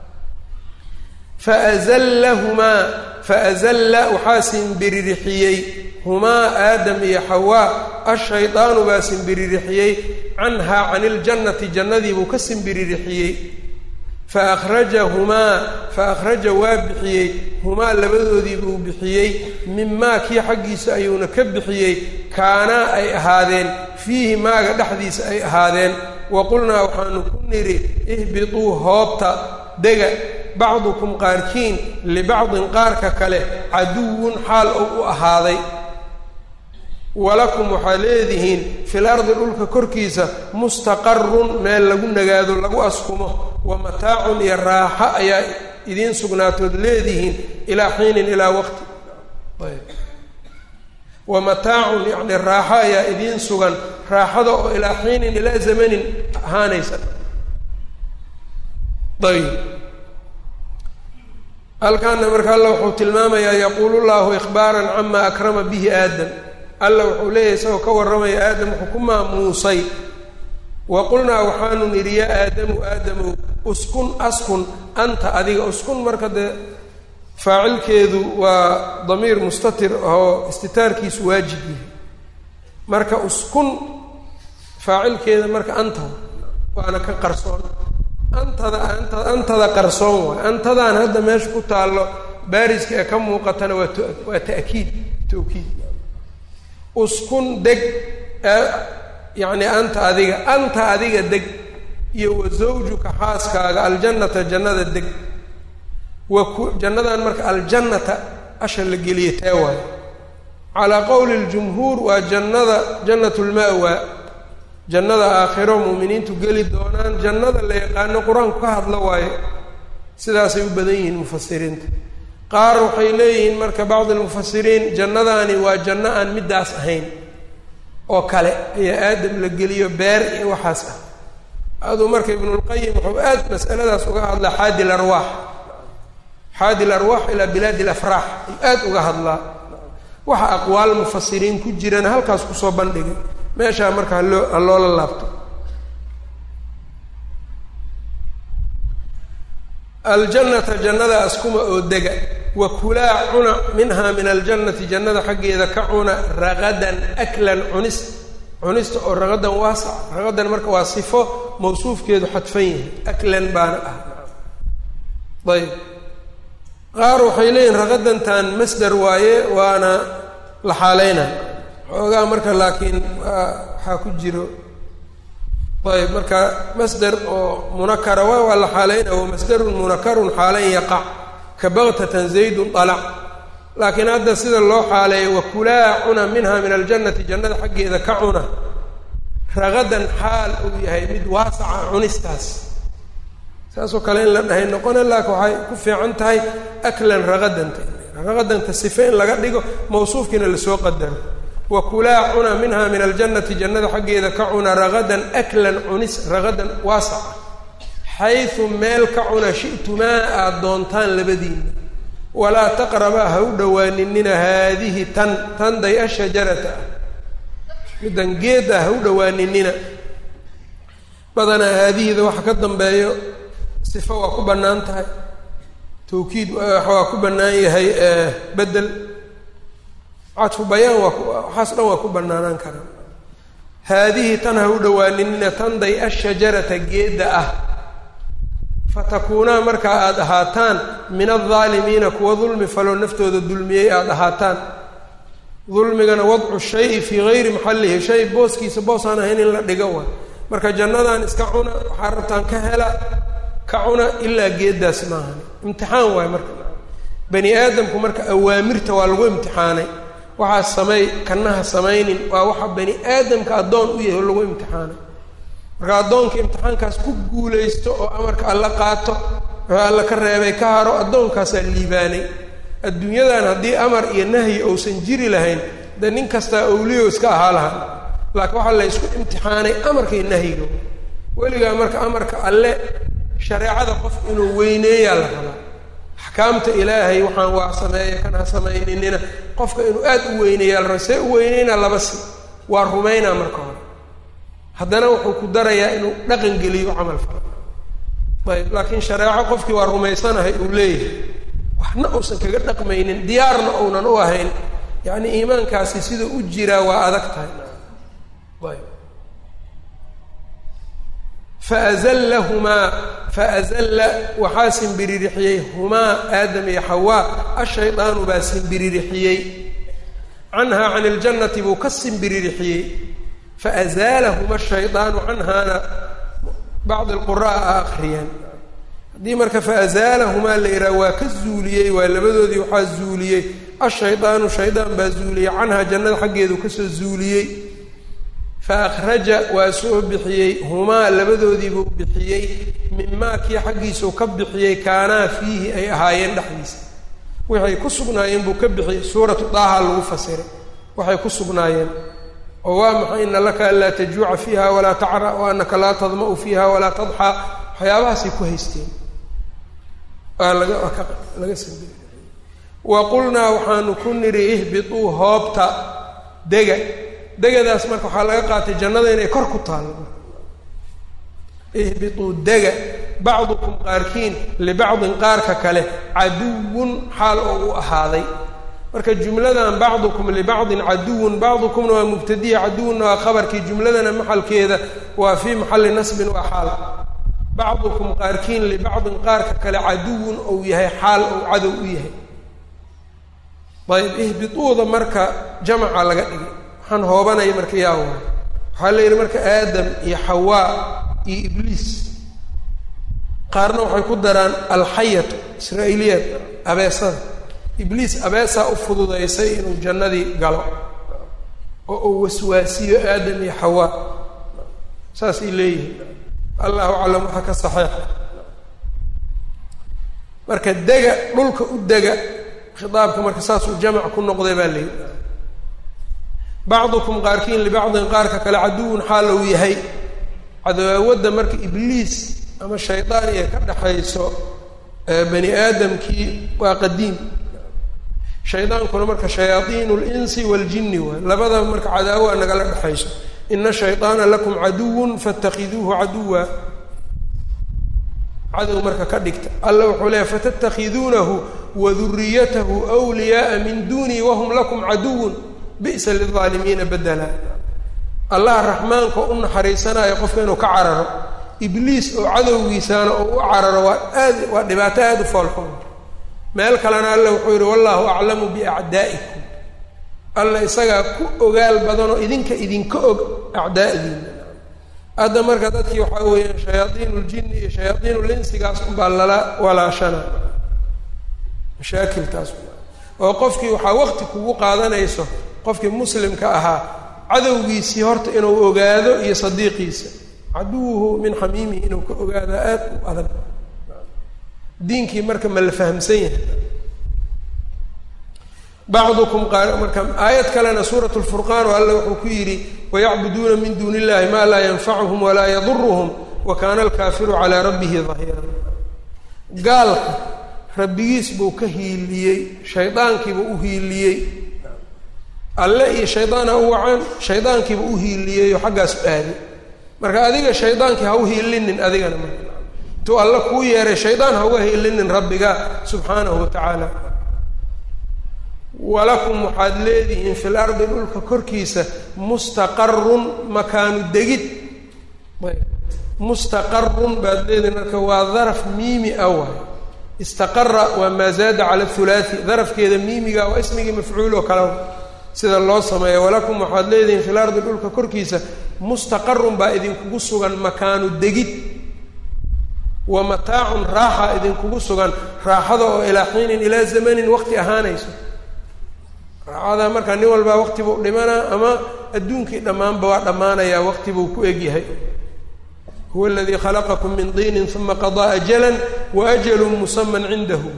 faazallahumaa faazalla waxaa simbiririxiyey humaa aadam iyo xawaa ashaydaanu baa simbiririxiyey canhaa cani iljannati jannadii buu ka simbiririxiyey faahrajahumaa fa akhraja waa bixiyey humaa labadoodii buu bixiyey mimaa kii xaggiisa ayuuna ka bixiyey kaanaa ay ahaadeen fiihi maaga dhexdiisa ay ahaadeen wa qulnaa waxaanu ku nidhi ihbituu hoobta dega bacdukum qaarkiin libacdin qaarka kale caduwun xaal ou u ahaaday walakum waxaa leedihiin fil ardi dhulka korkiisa mustaqarun meel lagu nagaado lagu askumo wa mataacun iyo raaxo ayaa idiin sugnaatood leedihiin ilaa xiinin ilaa waqti wa mataacun yacni raaxo ayaa idiin sugan raaxada oo ilaa xiinin ilaa zamanin ahaanaysa ayb halkaana marka alla wuxuu tilmaamayaa yaquulu llahu ikhbaaran cama akrama bihi aadam alla wuxuu leeyahay isagoo ka warramaya aadam wuxuu ku maamuusay wa qulnaa waxaanu nidhi yaa aadamu aadamow uskun askun anta adiga uskun marka dee faacilkeedu waa damiir mustatir oo istitaarkiisu waajib yahay marka uskun faacilkeeda marka anta waana ka qarsoon antada anta antada qarsoon waay antadan hadda meesha ku taallo baariska ee ka muuqatana waa t waa ta'kiid tawkiid uskun deg yacni anta adiga anta adiga deg iyo wa zawjuka xaaskaaga aljannata jannada deg wa ku jannadan marka aljannata asha la geliya tee waayo calaa qowli ljumhuur waa jannada jannat lma'wa jannada aakhiro muuminiintu geli doonaan jannada la yaqaano qur-aanku ka hadlo waayo sidaasay u badan yihiin mufasiriinta qaar waxay leeyihiin marka bacdi almufasiriin jannadaani waa janno aan middaas ahayn oo kale ayaa aadam la geliyo beer iyo waxaas ah aduu marka ibnulqayim wuxuu aad masaladaas uga hadlaa xaadi larwaax xaadi larwaax ilaa bilaadi alafraax ayuu aad uga hadlaa waxa aqwaal mufasiriin ku jirana halkaas kusoo bandhigay meeshaa marka haloo ha loola laabto aljannata jannada askuma oo dega wa kulaa cuna minhaa min aljannati jannada xaggeeda ka cuna ragadan aklan cunis cunista oo ragadan waasac ragadan marka waa sifo mawsuufkeedu xadfan yahay aklan baana ah ayb qaar waxay leeyihin ragadantan masder waaye waana la xaaleynaa xoogaa marka laakiin waxaa ku jiro ayb marka masder oo munakara waa waa la xaaleyna wa masderun munakarun xaalayn yaqac ka baktatan zaydun alac laakiin hadda sida loo xaaleeyo wakulaa cuna minha min aljannati jannada xaggeeda ka cuna ragadan xaal uu yahay mid waasaca cunistaas saasoo kale in la dhahay noqona laakin waxay ku fiican tahay aklan ragadanta ragadanta sife in laga dhigo mawsuufkiina lasoo qadaro wakulaa cuna minha min aljannati jannada xaggeeda ka cuna ragadan aklan cunis ragadan waasaca xaysu meel ka cuna shi'tumaa aada doontaan labadiina walaa taqrabaa ha u dhowaaninina haadihi tan tan day ashajarata ah middan geeda ha u dhowaaninina badanaa haadihida waxa ka dambeeyo sifo waa ku bannaan tahay tawkiid waa ku bannaan yahay bedel cadfu bayaan waa waxaas dhan waa ku bannaanaan karaa haadihi tan ha u dhowaaninina tan day ashajarata geedda ah fatakuunaa markaa aada ahaataan min aldaalimiina kuwa dulmi faloo naftooda dulmiyey aada ahaataan dulmigana wadcu shayi fii gayri maxallihi shay booskiisa boosaan ahayn in la dhigo wa marka jannadan iska cuna waxaa rabtaan ka hela ka cuna ilaa geeddaas maahan imtixaan waayo marka bani aadamku marka awaamirta waa lagu imtixaanay waxaa sameey kanaha samaynin waa waxa bani aadamka addoon u yahay oo lagu imtixaanay marka addoonka imtixaankaas ku guulaysto oo amarka alla qaato wuxuu alla ka reebay ka haro addoonkaasaa liibaanay adduunyadan haddii amar iyo nahyi uusan jiri lahayn dee nin kastaa awliyo iska ahaa lahaa laakiin waxaa la ysku imtixaanay amarka iyo nahyiga weligaa marka amarka alle shareecada qof inuu weyneeyaa la rabaa axkaamta ilaahay waxaan waa sameeya kan ha samayninina qofka inuu aad u weyneeya la raba see u weyneyna laba si waa rumaynaa marka hore haddana wuxuu ku darayaa inuu dhaqan geliyo camal falo ayb laakiin shareeco qofkii waa rumaysanahay uu leeyahay waxna uusan kaga dhaqmaynin diyaarna uunan u ahayn yacni iimaankaasi siduu u jiraa waa adag tahay ayb faazallahumaa faazalla waxaa simbiririxiyey humaa aadam iyo xawaa ashaydaanu baa simbiririxiyey canhaa can iljannati buu ka simbiririxiyey faazaalahuma ashaydaanu canhaana bacd alqura'a a akriyeen haddii marka faazaalahumaa la yidhaha waa ka zuuliyey waa labadoodii waxaa zuuliyey ashaydaanu shaydaan baa zuuliyey canhaa jannada xaggeedu kasoo zuuliyey fa akhraja waa soo bixiyey humaa labadoodiibuu bixiyey mimaa kii xaggiisuu ka bixiyey kaanaa fiihi ay ahaayeen dhexdiisa waxay ku sugnaayeen buu ka bixiyey suuratu daaha lagu fasiray waxay ku sugnaayeen oo waa maxay ina laka anlaa tajuuca fiiha walaa tacra wa anaka laa tadma'u fiiha walaa tadxaa waxyaabahaasay ku haysteen waa laga waa ka laga sambiri wa qulnaa waxaanu ku nidhi ihbituu hoobta dega degadaas marka waxaa laga qaatay jannada inay kor ku taallo ihbituu dega bacdukum qaarkiin libacdin qaarka kale caduwun xaal oo u ahaaday marka jumladan bacdukum libacdin caduwun bacdukumna waa mubtadiya caduwunna waa khabarkii jumladana maxalkeeda waa fii maxalli nasbin waa xaal bacdukum qaarkiin libacdin qaarka kale caduwun ou yahay xaal ou cadow u yahay ayb ihbituuda marka jamaca laga dhigay waxaan hoobanaya marka yaa waay waxaa la yidhi marka aadam iyo xawaa iyo ibliis qaarna waxay ku daraan alxayatu israa'iiliyaad abeesada ibliis abeesaa u fududaysay inuu jannadii galo oo uu waswaasiyo aadam iyo xawaa saasay leeyihiin allahu aclam waxaa ka saxeixa marka dega dhulka u dega khitaabka marka saasuu jamac ku noqday baa la yidhi bacdukum qaarkiin libacdin qaarka kale caduwun xaal uu yahay cadawaawadda marka ibliis ama shaydaan iyo ka dhexayso bani aadamkii waa qadiim shaydaankuna marka shayaaiin linsi waaljini waay labadaba marka cadaawa nagala dhexayso ina shayطaana lakum caduwun faاtakiduuhu caduwa cadow marka ka dhigta alla wuxuu leeyahy fatattakhiduunahu waduriyatahu wliyaaa min dunii wahum lakum caduwun bi'sa lilظaalimiina bedela allah raxmaanka u naxariisanayo qofka inuu ka cararo ibliis oo cadowgiisaana oo u cararo waa aad waa dhibaato aada u foolxun meel kalena alla wuxuu yidhi wallahu aclamu biacdaa'ikum alla isagaa ku ogaal badanoo idinka idinka og acdaa'diina hadda marka dadkii waxaa weeyaan shayaaiin ljini iyo shayaaiin linsigaas unbaa lala walaashana mashaakiltaas oo qofkii waxaa wakti kugu qaadanayso qofkii muslimka ahaa cadowgiisii horta inuu ogaado iyo sadiiqiisa caduwuhu min xamiimihi inuu ka ogaado aad u adag diinkii marka ma la fahamsan yahay bacdukum qaar marka aayad kalena suurat lfurqaan oo alle wuxuu ku yidhi wayacbuduuna min duuni illahi maa laa yanfacuhum walaa yaduruhum wa kaana alkaafiru calaa rabbihi dahiiran gaalka rabbigiis buu ka hiiliyey shaydaankiibuu u hiiliyey alle iyo shaydaana u wacaan shaydaankiiba u hiiliyeyo xaggaas u aaday marka adiga shaydaankii ha u hiilinin adigana marka intuu alle kuu yeeray shaydaan ha uga hiilinin rabbiga subxaanahu wa tacaala walakum waxaad leedihiin fil ardi dhulka korkiisa mustaqarun makaanu degid mustaqarun baad leedihiin marka waa daraf miimi ah waay istaqara waa maa zaada cala hulaati darafkeeda miimiga waa ismigii mafcuul oo kale sida loo sameeya walakum waxaad leedihiin fil ardi dhulka korkiisa mustaqarun baa idinkugu sugan makaanu degid wa mataacun raaxa idinkugu sugan raaxada oo ilaa xiinin ilaa zamanin waqti ahaanayso raaxada markaa nin walbaa waqti buu dhimanaa ama adduunkii dhammaanba waa dhammaanayaa waqti buu ku egyahay huwa aladii khalaqakum min diinin uma qadaa ajalan wa ajalun musaman cindahu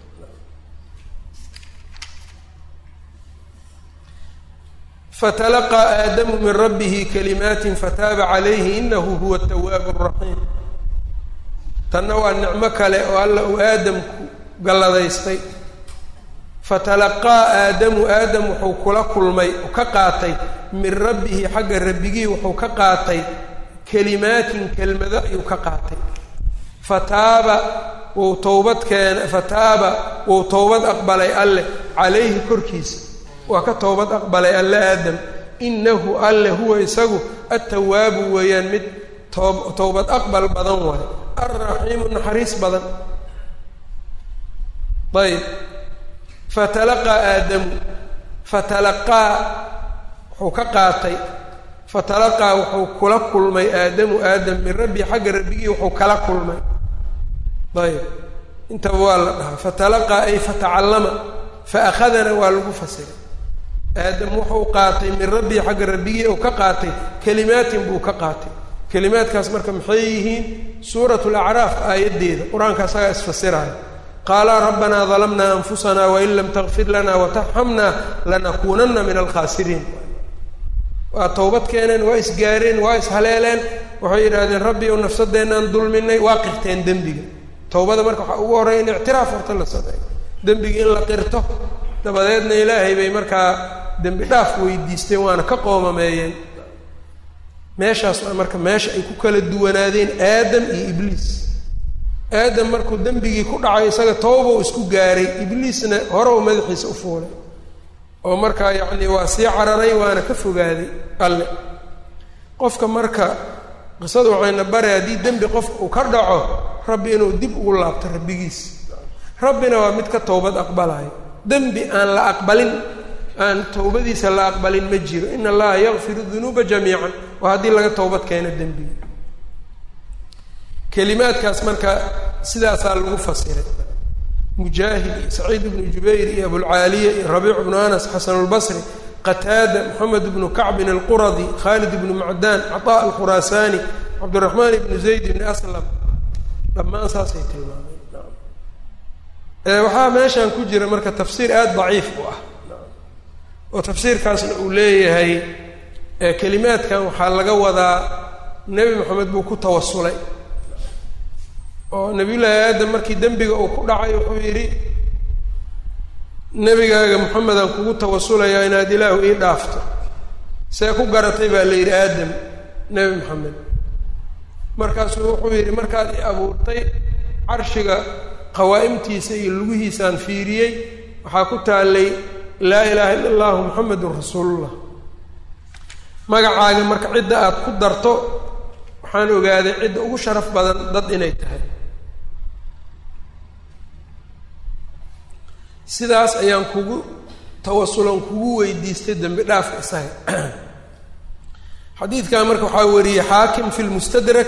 fatalaqaa aadamu min rabbihi kalimaatin fataaba calayhi inahu huwa atawaabu araxiim tanna waa nicmo kale oo alla uu aadamku galladaystay fatalaqaa aadamu aadam wuxuu kula kulmay ka qaatay min rabbihi xagga rabbigii wuxuu ka qaatay kelimaatin kelmado ayuu ka qaatay fataaba wuu towbad keena fataaba wuu towbad aqbalay alleh calayhi korkiisa waa ka towbad aqbalay alle aadam inahu alle huwa isagu attawaabu weeyaan mid toob towbad aqbal badan waayo alraxiimu naxariis badan ayb fatalaqaa aadamu fatalaqaa wuxuu ka qaatay fatalaqaa wuxuu kula kulmay aadamu aadam min rabbi xagga rabbigii wuxuu kala kulmay ayb intaba waa la dhahaa fatalaqaa ay fatacallama faakhadana waa lagu fasiray aadam wuxuu qaatay min rabbii xagga rabbigii uu ka qaatay kelimaatin buu ka qaatay kelimaadkaas marka maxay yihiin suurat lacraaf aayaddeeda qur-aanka asagaa isfasiraya qaala rabbanaa dalamnaa anfusana wain lam takfir lana watarxamna lanakuunana min alkhaasiriin waa towbad keeneen waa isgaareen waa ishaleeleen waxay yidhaahdeen rabbi ou nafsadeennaan dulminay waa qirteen dembiga towbada marka waxaa ugu horreya in ictiraaf horta la sameeyo dembigii in la qirto dabadeedna ilaahay bay markaa dembi dhaaf weydiisteen waana ka qoomameeyeen meeshaas waa marka meesha ay ku kala duwanaadeen aadam iyo ibliis aadam markuu dembigii ku dhacay isaga tooba u isku gaaray ibliisna hore uu madaxiisa u fuulay oo markaa yacni waa sii cararay waana ka fogaaday alle qofka marka qisadu waxayna bare haddii dembi qofka uu ka dhaco rabbi inuu dib ugu laabto rabbigiis rabbina waa mid ka towbad aqbalayo dembi aan la aqbalin aan towbadiisa la aqbalin ma jiro in allaha yakfiru dunuuba jamiican waa haddii laga towbad keeno dembiga kelimaadkaas marka sidaasaa lagu fasiray mujaahid iyo saciid ibnu jubayr iyo abulcaaliya iyo rabiic ibnu anas xasanulbasri qataada moxamed ibnu kacbin alquradi khaalid ibnu macdaan caطaa alkhuraasaani cabdiraxmaan ibnu zayd ibni aslam dhammaan saasay tilmaameen waxaa meeshan ku jira marka tafsiir aada daciif u ah oo tafsiirkaasna uu leeyahay kelimaadkan waxaa laga wadaa nebi moxamed buu ku tawasulay oo nabiyullaahi aadam markii dembiga uu ku dhacay wuxuu yidhi nebigaaga moxamedaan kugu tawasulayaa inaad ilaahu ii dhaafto see ku garatay baa la yidhi aadam nebi moxamed markaasuu wuxuu yidhi markaad i abuurtay carshiga qawaa'imtiisa iyo lugihiisaan fiiriyey waxaa ku taallay laa ilaaha illa allahu moxamedun rasuulullah magacaaga marka cidda aad ku darto waxaan ogaaday cidda ugu sharaf badan dad inay tahay sidaas ayaan kugu tawasulan kugu weydiistay dembi dhaafka isaga xadiidkan marka waxaa wariyey xaakim fi lmustadrak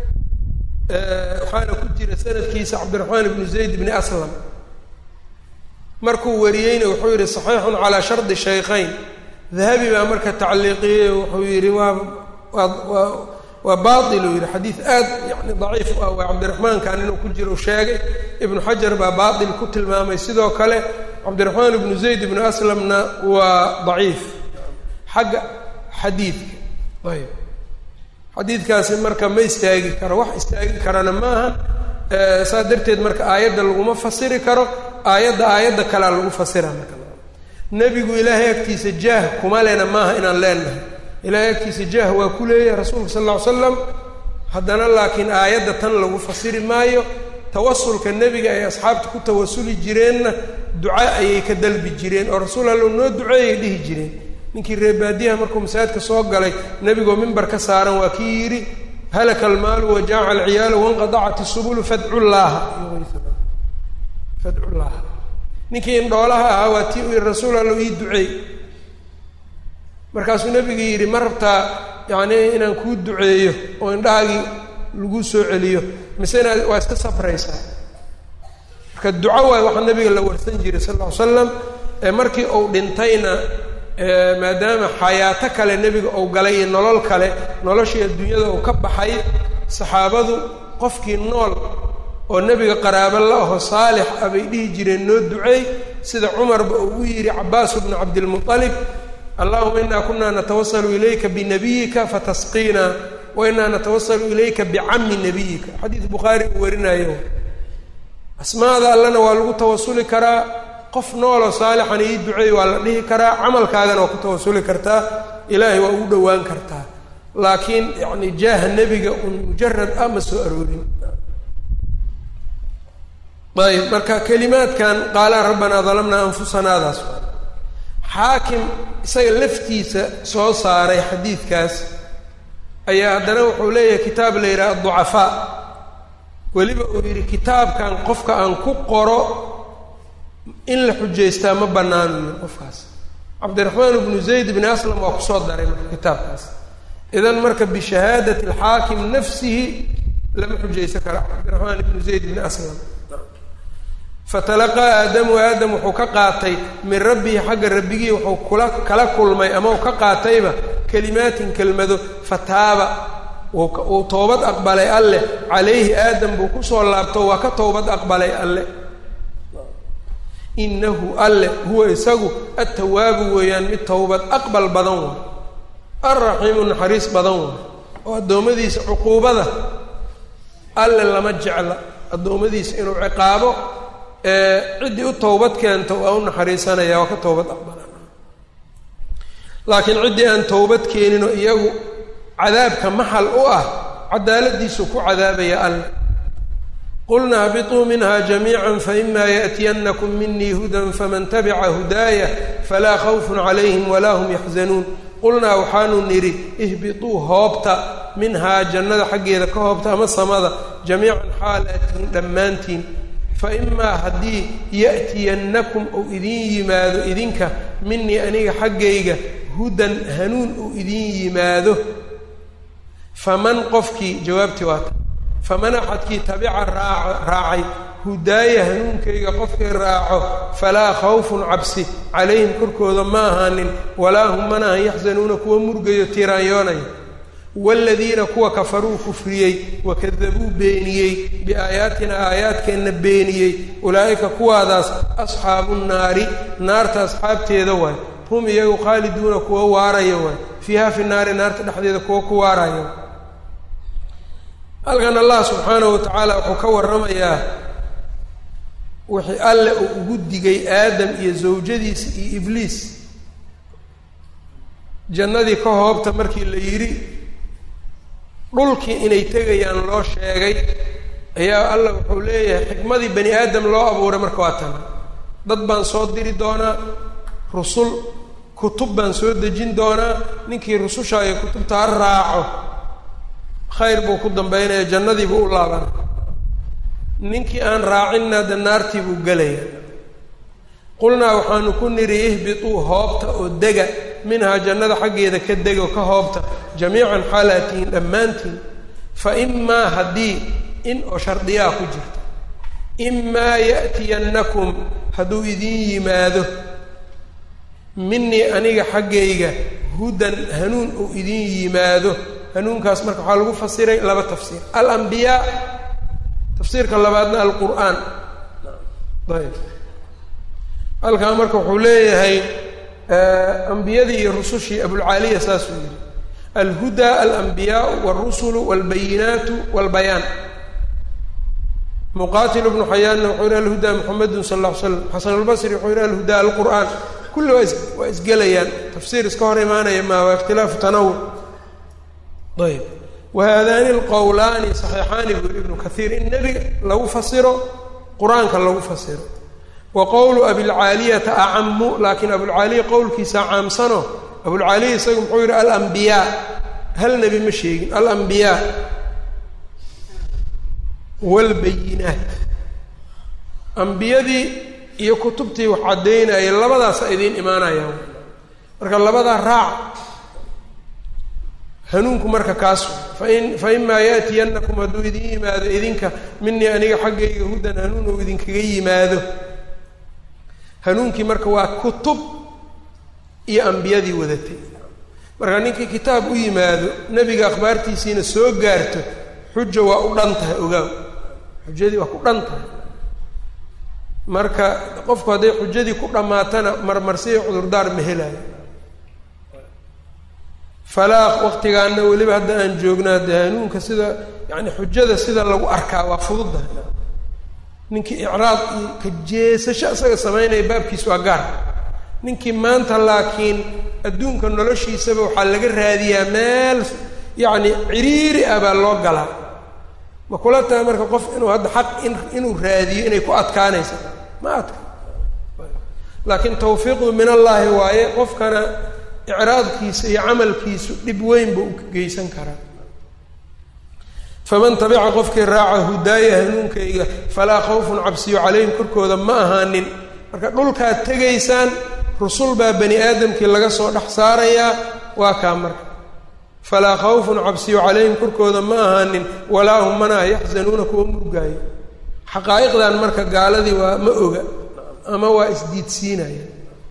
waxaana ku jira sanadkiisa cabdiraxmaan ibnu zayd bni aslam markuu wariyeyna wuxuu yihi saxiixun calaa shardi shaykhayn dahabi baa marka tacliiqiyey wuxuu yihi waa waa waa waa bail uu yihi xadiid aad yani daciif u ah waa cabdiraxmaankan inuu ku jiro sheegay ibnu xajar baa baail ku tilmaamay sidoo kale cabdiraxmaan ibnu zayd ibnu aslamna waa daciif xagga xadiidka ayb xadiidkaasi marka ma istaagi karo wax istaagi karana maaha saas darteed marka aayadda laguma fasiri karo aayadda aayadda kalea lagu fasira marka nebigu ilaahay agtiisa jaah kuma lena maaha inaan leenahay ilaahay agtiisa jaah waa ku leeyahay rasuulka sal lla ly slam haddana laakiin aayadda tan lagu fasiri maayo tawasulka nebiga ay asxaabta ku tawasuli jireenna duca ayay ka dalbi jireen oo rasuul allow noo duceeyay dhihi jireen ninkii reebaadiyaha markuu masaajidka soo galay nebigoo mimbar ka saaran waa kii yidhi halaka almaalu wajaaca alciyaalu wanqadacat isubulu fadcu llaaha fadcu llaaha ninkii indhoolaha ahaa waa tii u yihi rasuul allow ii duceey markaasuu nebigu yidhi ma rabtaa yacni inaan kuu duceeyo oo indhahaagii lagu soo celiyo mise inaad waa iska safraysaa marka duco waay waxaa nabiga la warsan jiray sal ll ly slam markii uu dhintayna maadaama xayaato kale nebiga uu galay iyo nolol kale noloshii adduunyada uu ka baxay saxaabadu qofkii nool oo nebiga qaraabo la aho saalix ah bay dhihi jireen noo duceey sida cumarba uu u yidhi cabaasu bnu cabdilmuطalib allahuma inaa kunaa natawasalu ilayka binabiyika fatasqiina wa inaa natawasalu ilayka bicami nabiyika xadiis bukhaari uu warinayo asmaada allena waa lagu tawasuli karaa qof nooloo saalixan ii duceey waa la dhihi karaa camalkaagana waa ku tawasuli kartaa ilaahay waa ugu dhowaan kartaa laakiin yacni jaaha nebiga un mujarad ah ma soo aroorin ayb marka kelimaadkan qaala rabbanaa dalamnaa anfusanaadaas xaakim isaga laftiisa soo saaray xadiidkaas ayaa haddana wuxuu leeyahay kitaab la yidhaha aducafaa weliba uu yidhi kitaabkan qofka aan ku qoro in la xujaystaa ma bannaanu yiri qofkaas cabdiraxmaan ibnu zayd bni aslam waa kusoo daray marka kitaabkaas idan marka bishahaadati alxaakim nafsihi lama xujaysan karo cabdiraxmaan ibnu zayd bni aslam fatalaqaa aadamu aadam wuxuu ka qaatay min rabbihi xagga rabbigii wuxuu kula kala kulmay ama uu ka qaatayba kelimaatin kelmado fataaba uu toobad aqbalay alleh calayhi aadam buu kusoo laabto waa ka toobad aqbalay alle inahu alle huwa isagu attawaabu weeyaan mid towbad aqbal badan waay alraxiimu naxariis badan waay oo addoommadiisa cuquubada alle lama jecla addoommadiisa inuu ciqaabo ciddii u towbad keento waa u naxariisanaya waa ka towbad aqbalan laakiin ciddii aan towbad keeninoo iyagu cadaabka maxal u ah cadaaladiisu ku cadaabaya alle qulna habiطuu minha jamiica faima yaأtiyanakum minii hudan faman tabica hudaaya falaa khawfun calayhim walaa hum yaxzanuun qulnaa waxaanu nidhi ihbiطuu hoobta minhaa jannada xaggeeda ka hoobta ama samada jamiican xaal aatihin dhammaantiin faimaa haddii ya'tiyannakum uu idin yimaado idinka minii aniga xaggayga hudan hanuun uu idin yimaado faman qofkii jawaabtii waata faman axadkii tabica raaca raacay hudaaya hanuunkayga qofkii raaco falaa khawfun cabsi calayhim korkooda ma ahaanin walaa hum mana ahan yaxzanuuna kuwa murgayo tiraanyoonaya waaladiina kuwa kafaruu kufriyey wakadabuu beeniyey biaayaatina aayaadkeenna beeniyey ulaa'ika kuwaadaas asxaabu nnaari naarta asxaabteeda waay hum iyagu khaaliduuna kuwa waaraya waay fiiha fi naari naarta dhexdeeda kuwa ku waaraya halkan allah subxaanahu wa tacaala wuxuu ka warramayaa wixii alle uu ugu digay aadam iyo zawjadiisa iyo ibliis jannadii ka hoobta markii la yidhi dhulkii inay tegayaan loo sheegay ayaa allah wuxuu leeyahay xikmadii bani aadam loo abuuray marka waa tana dad baan soo diri doonaa rusul kutub baan soo dejin doonaa ninkii rususha iyo kutubta ha raaco khayr buu ku dambaynaya jannadii buu u laabana ninkii aan raacinna de naartii buu gelaya qulnaa waxaanu ku nidhi ihbituu hoobta oo dega minhaa jannada xaggeeda ka dega oo ka hoobta jamiican xaalaatihin dhammaantiin fa imaa haddii in oo shardiyaa ku jirta imaa ya'tiyannakum hadduu idin yimaado minii aniga xaggayga hudan hanuun uu idin yimaado hanuunkaas marka waxaa lagu fasiray laba tafsiir alambiyaa tafsiirka labaadna alqur'aan ayb halkaa marka wuxuu leeyahay ambiyadii iyo rusushii abulcaaliya saasuu yihi alhudaa alambiyaau walrusulu walbayinaatu walbayaan muqatil bnu xayaanna wuxuu yihi alhudaa muxamedun sal alla ly slam xasan albasri wuxuu yihi alhudaa alqur'aan kulli waa is waa isgelayaan tafsiir iska hor imaanaya maa waa ikhtilaafu tanawuc ayb wahaadaani alqowlaani saxiixaani buu yihi ibnu kaiir in nebiga lagu fasiro qur-aanka lagu fasiro wa qowlu abilcaaliyata acamu laakiin abulcaaliya qowlkiisa caamsano abulcaaliya isagu muxuu yihi alambiyaa hal nebi ma sheegin alambiyaa waalbayinaat ambiyadii iyo kutubtii wax caddaynayay labadaasa idiin imaanayaan marka labadaa raac hanuunku marka kaas fain fa imaa yaatiyannakum hadduu idin yimaado idinka minii aniga xaggayga hudan hanuun uu idinkaga yimaado hanuunkii marka waa kutub iyo ambiyadii wadatay marka ninkii kitaab u yimaado nebiga akhbaartiisiina soo gaarto xuja waa u dhan tahay ogaaw xujadii waa ku dhan tahay marka qofku hadday xujadii ku dhammaatana marmarsiya cudurdaar ma helaayo falaa waqtigaana weliba hadda aan joognaa dee hanuunka sida yani xujada sida lagu arkaa waa fududahay ninkii icraad iyo ka jeesasho isaga samaynaya baabkiis waa gaar ninkii maanta laakiin adduunka noloshiisaba waxaa laga raadiyaa meel yacni ciriiri ah baa loo galaa ma kula tahay marka qof inuu hadda xaq in inuu raadiyo inay ku adkaanaysa ma adka laakiin tawfiiqdu min allaahi waaye qofkana icraadkiisa iyo camalkiisu dhib weyn buu u geysan karaa faman tabica qofkii raaca hudaaya hanuunkayga falaa khawfun cabsiyo calayhim korkooda ma ahaanin marka dhulkaad tegaysaan rusul baa bani aadamkii laga soo dhex saarayaa waa kaa marka falaa khawfun cabsiyo calayhim korkooda ma ahaanin walaa hum manaa yaxzanuuna kuwa murgaayo xaqaa'iqdan marka gaaladii waa ma oga ama waa isdiidsiinaya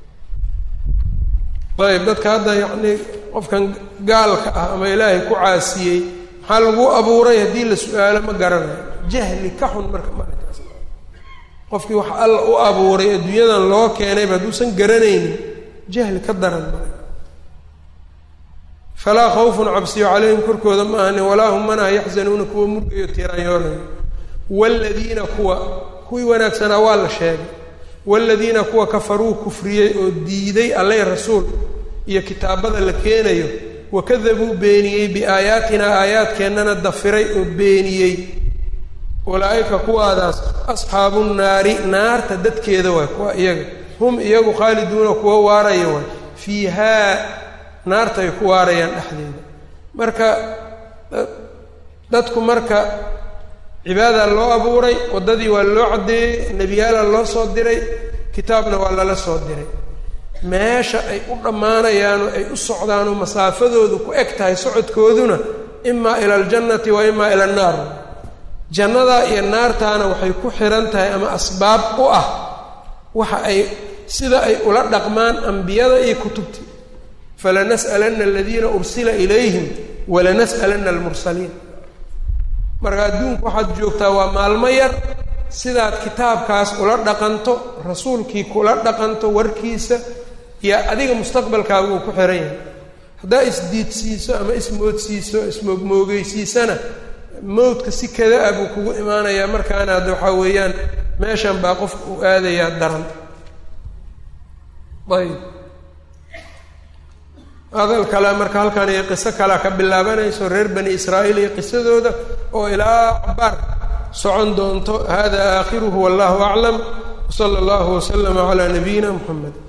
ayb dadka hadda yacnii qofkan gaalka ah ama ilaahay ku caasiyey maxaa lagu abuuray haddii la su-aalo ma garanayo jahli ka xun marka markaas qofkii wax alla u abuuray adduunyadan loo keenayba hadduusan garanaynin jahli ka daran mara falaa khawfun cabsiyo calayhim korkooda ma ahani walaa hum manaa yaxzanuuna kuwa murgayo tiiraanyoonayo waaladiina kuwa kuwii wanaagsanaa waa la sheegay waaladiina kuwa kafaruu kufriyey oo diiday alleh rasuul iyo kitaabada la keenayo wakadabuu beeniyey biaayaatinaa aayaadkeennana dafiray oo beeniyey ulaa'ika kuwaadaas asxaabu nnaari naarta dadkeeda waay kuwa iyaga hum iyagu khaaliduuna kuwa waaraya waay fiihaa naarta ay ku waarayaan dhexdeeda marka dadku marka cibaada loo abuuray waddadii waa loo caddeeyey nebiyaala loo soo diray kitaabna waa lala soo diray meesha ay u dhammaanayaanoo ay u socdaanoo masaafadoodu ku eg tahay socodkooduna imaa ila aljannati wa imaa ila annaar jannadaa iyo naartaana waxay ku xihan tahay ama asbaab u ah waxa ay sida ay ula dhaqmaan ambiyada iyo kutubtii falanas'alanna aladiina ursila ilayhim walanas'alanna almursaliin marka adduunku waxaad joogtaa waa maalmo yar sidaad kitaabkaas ula dhaqanto rasuulkii kula dhaqanto warkiisa iyo adiga mustaqbalkaaga uu ku xihan yahay haddaa isdiidsiiso ama ismoodsiiso ismoogmoogeysiisana mawdka si kada ah buu kugu imaanayaa markaana hadda waxaa weeyaan meeshan baa qofka uu aadayaa daran ayb hadal kale marka halkan iyo qiso kalea ka bilaabanayso reer bani israa'iil iyo qisadooda oo ilaa cabaar socon doonto hada aakhiruhu wallahu aclam wsala allahu waslama calaa nabiyina muxamed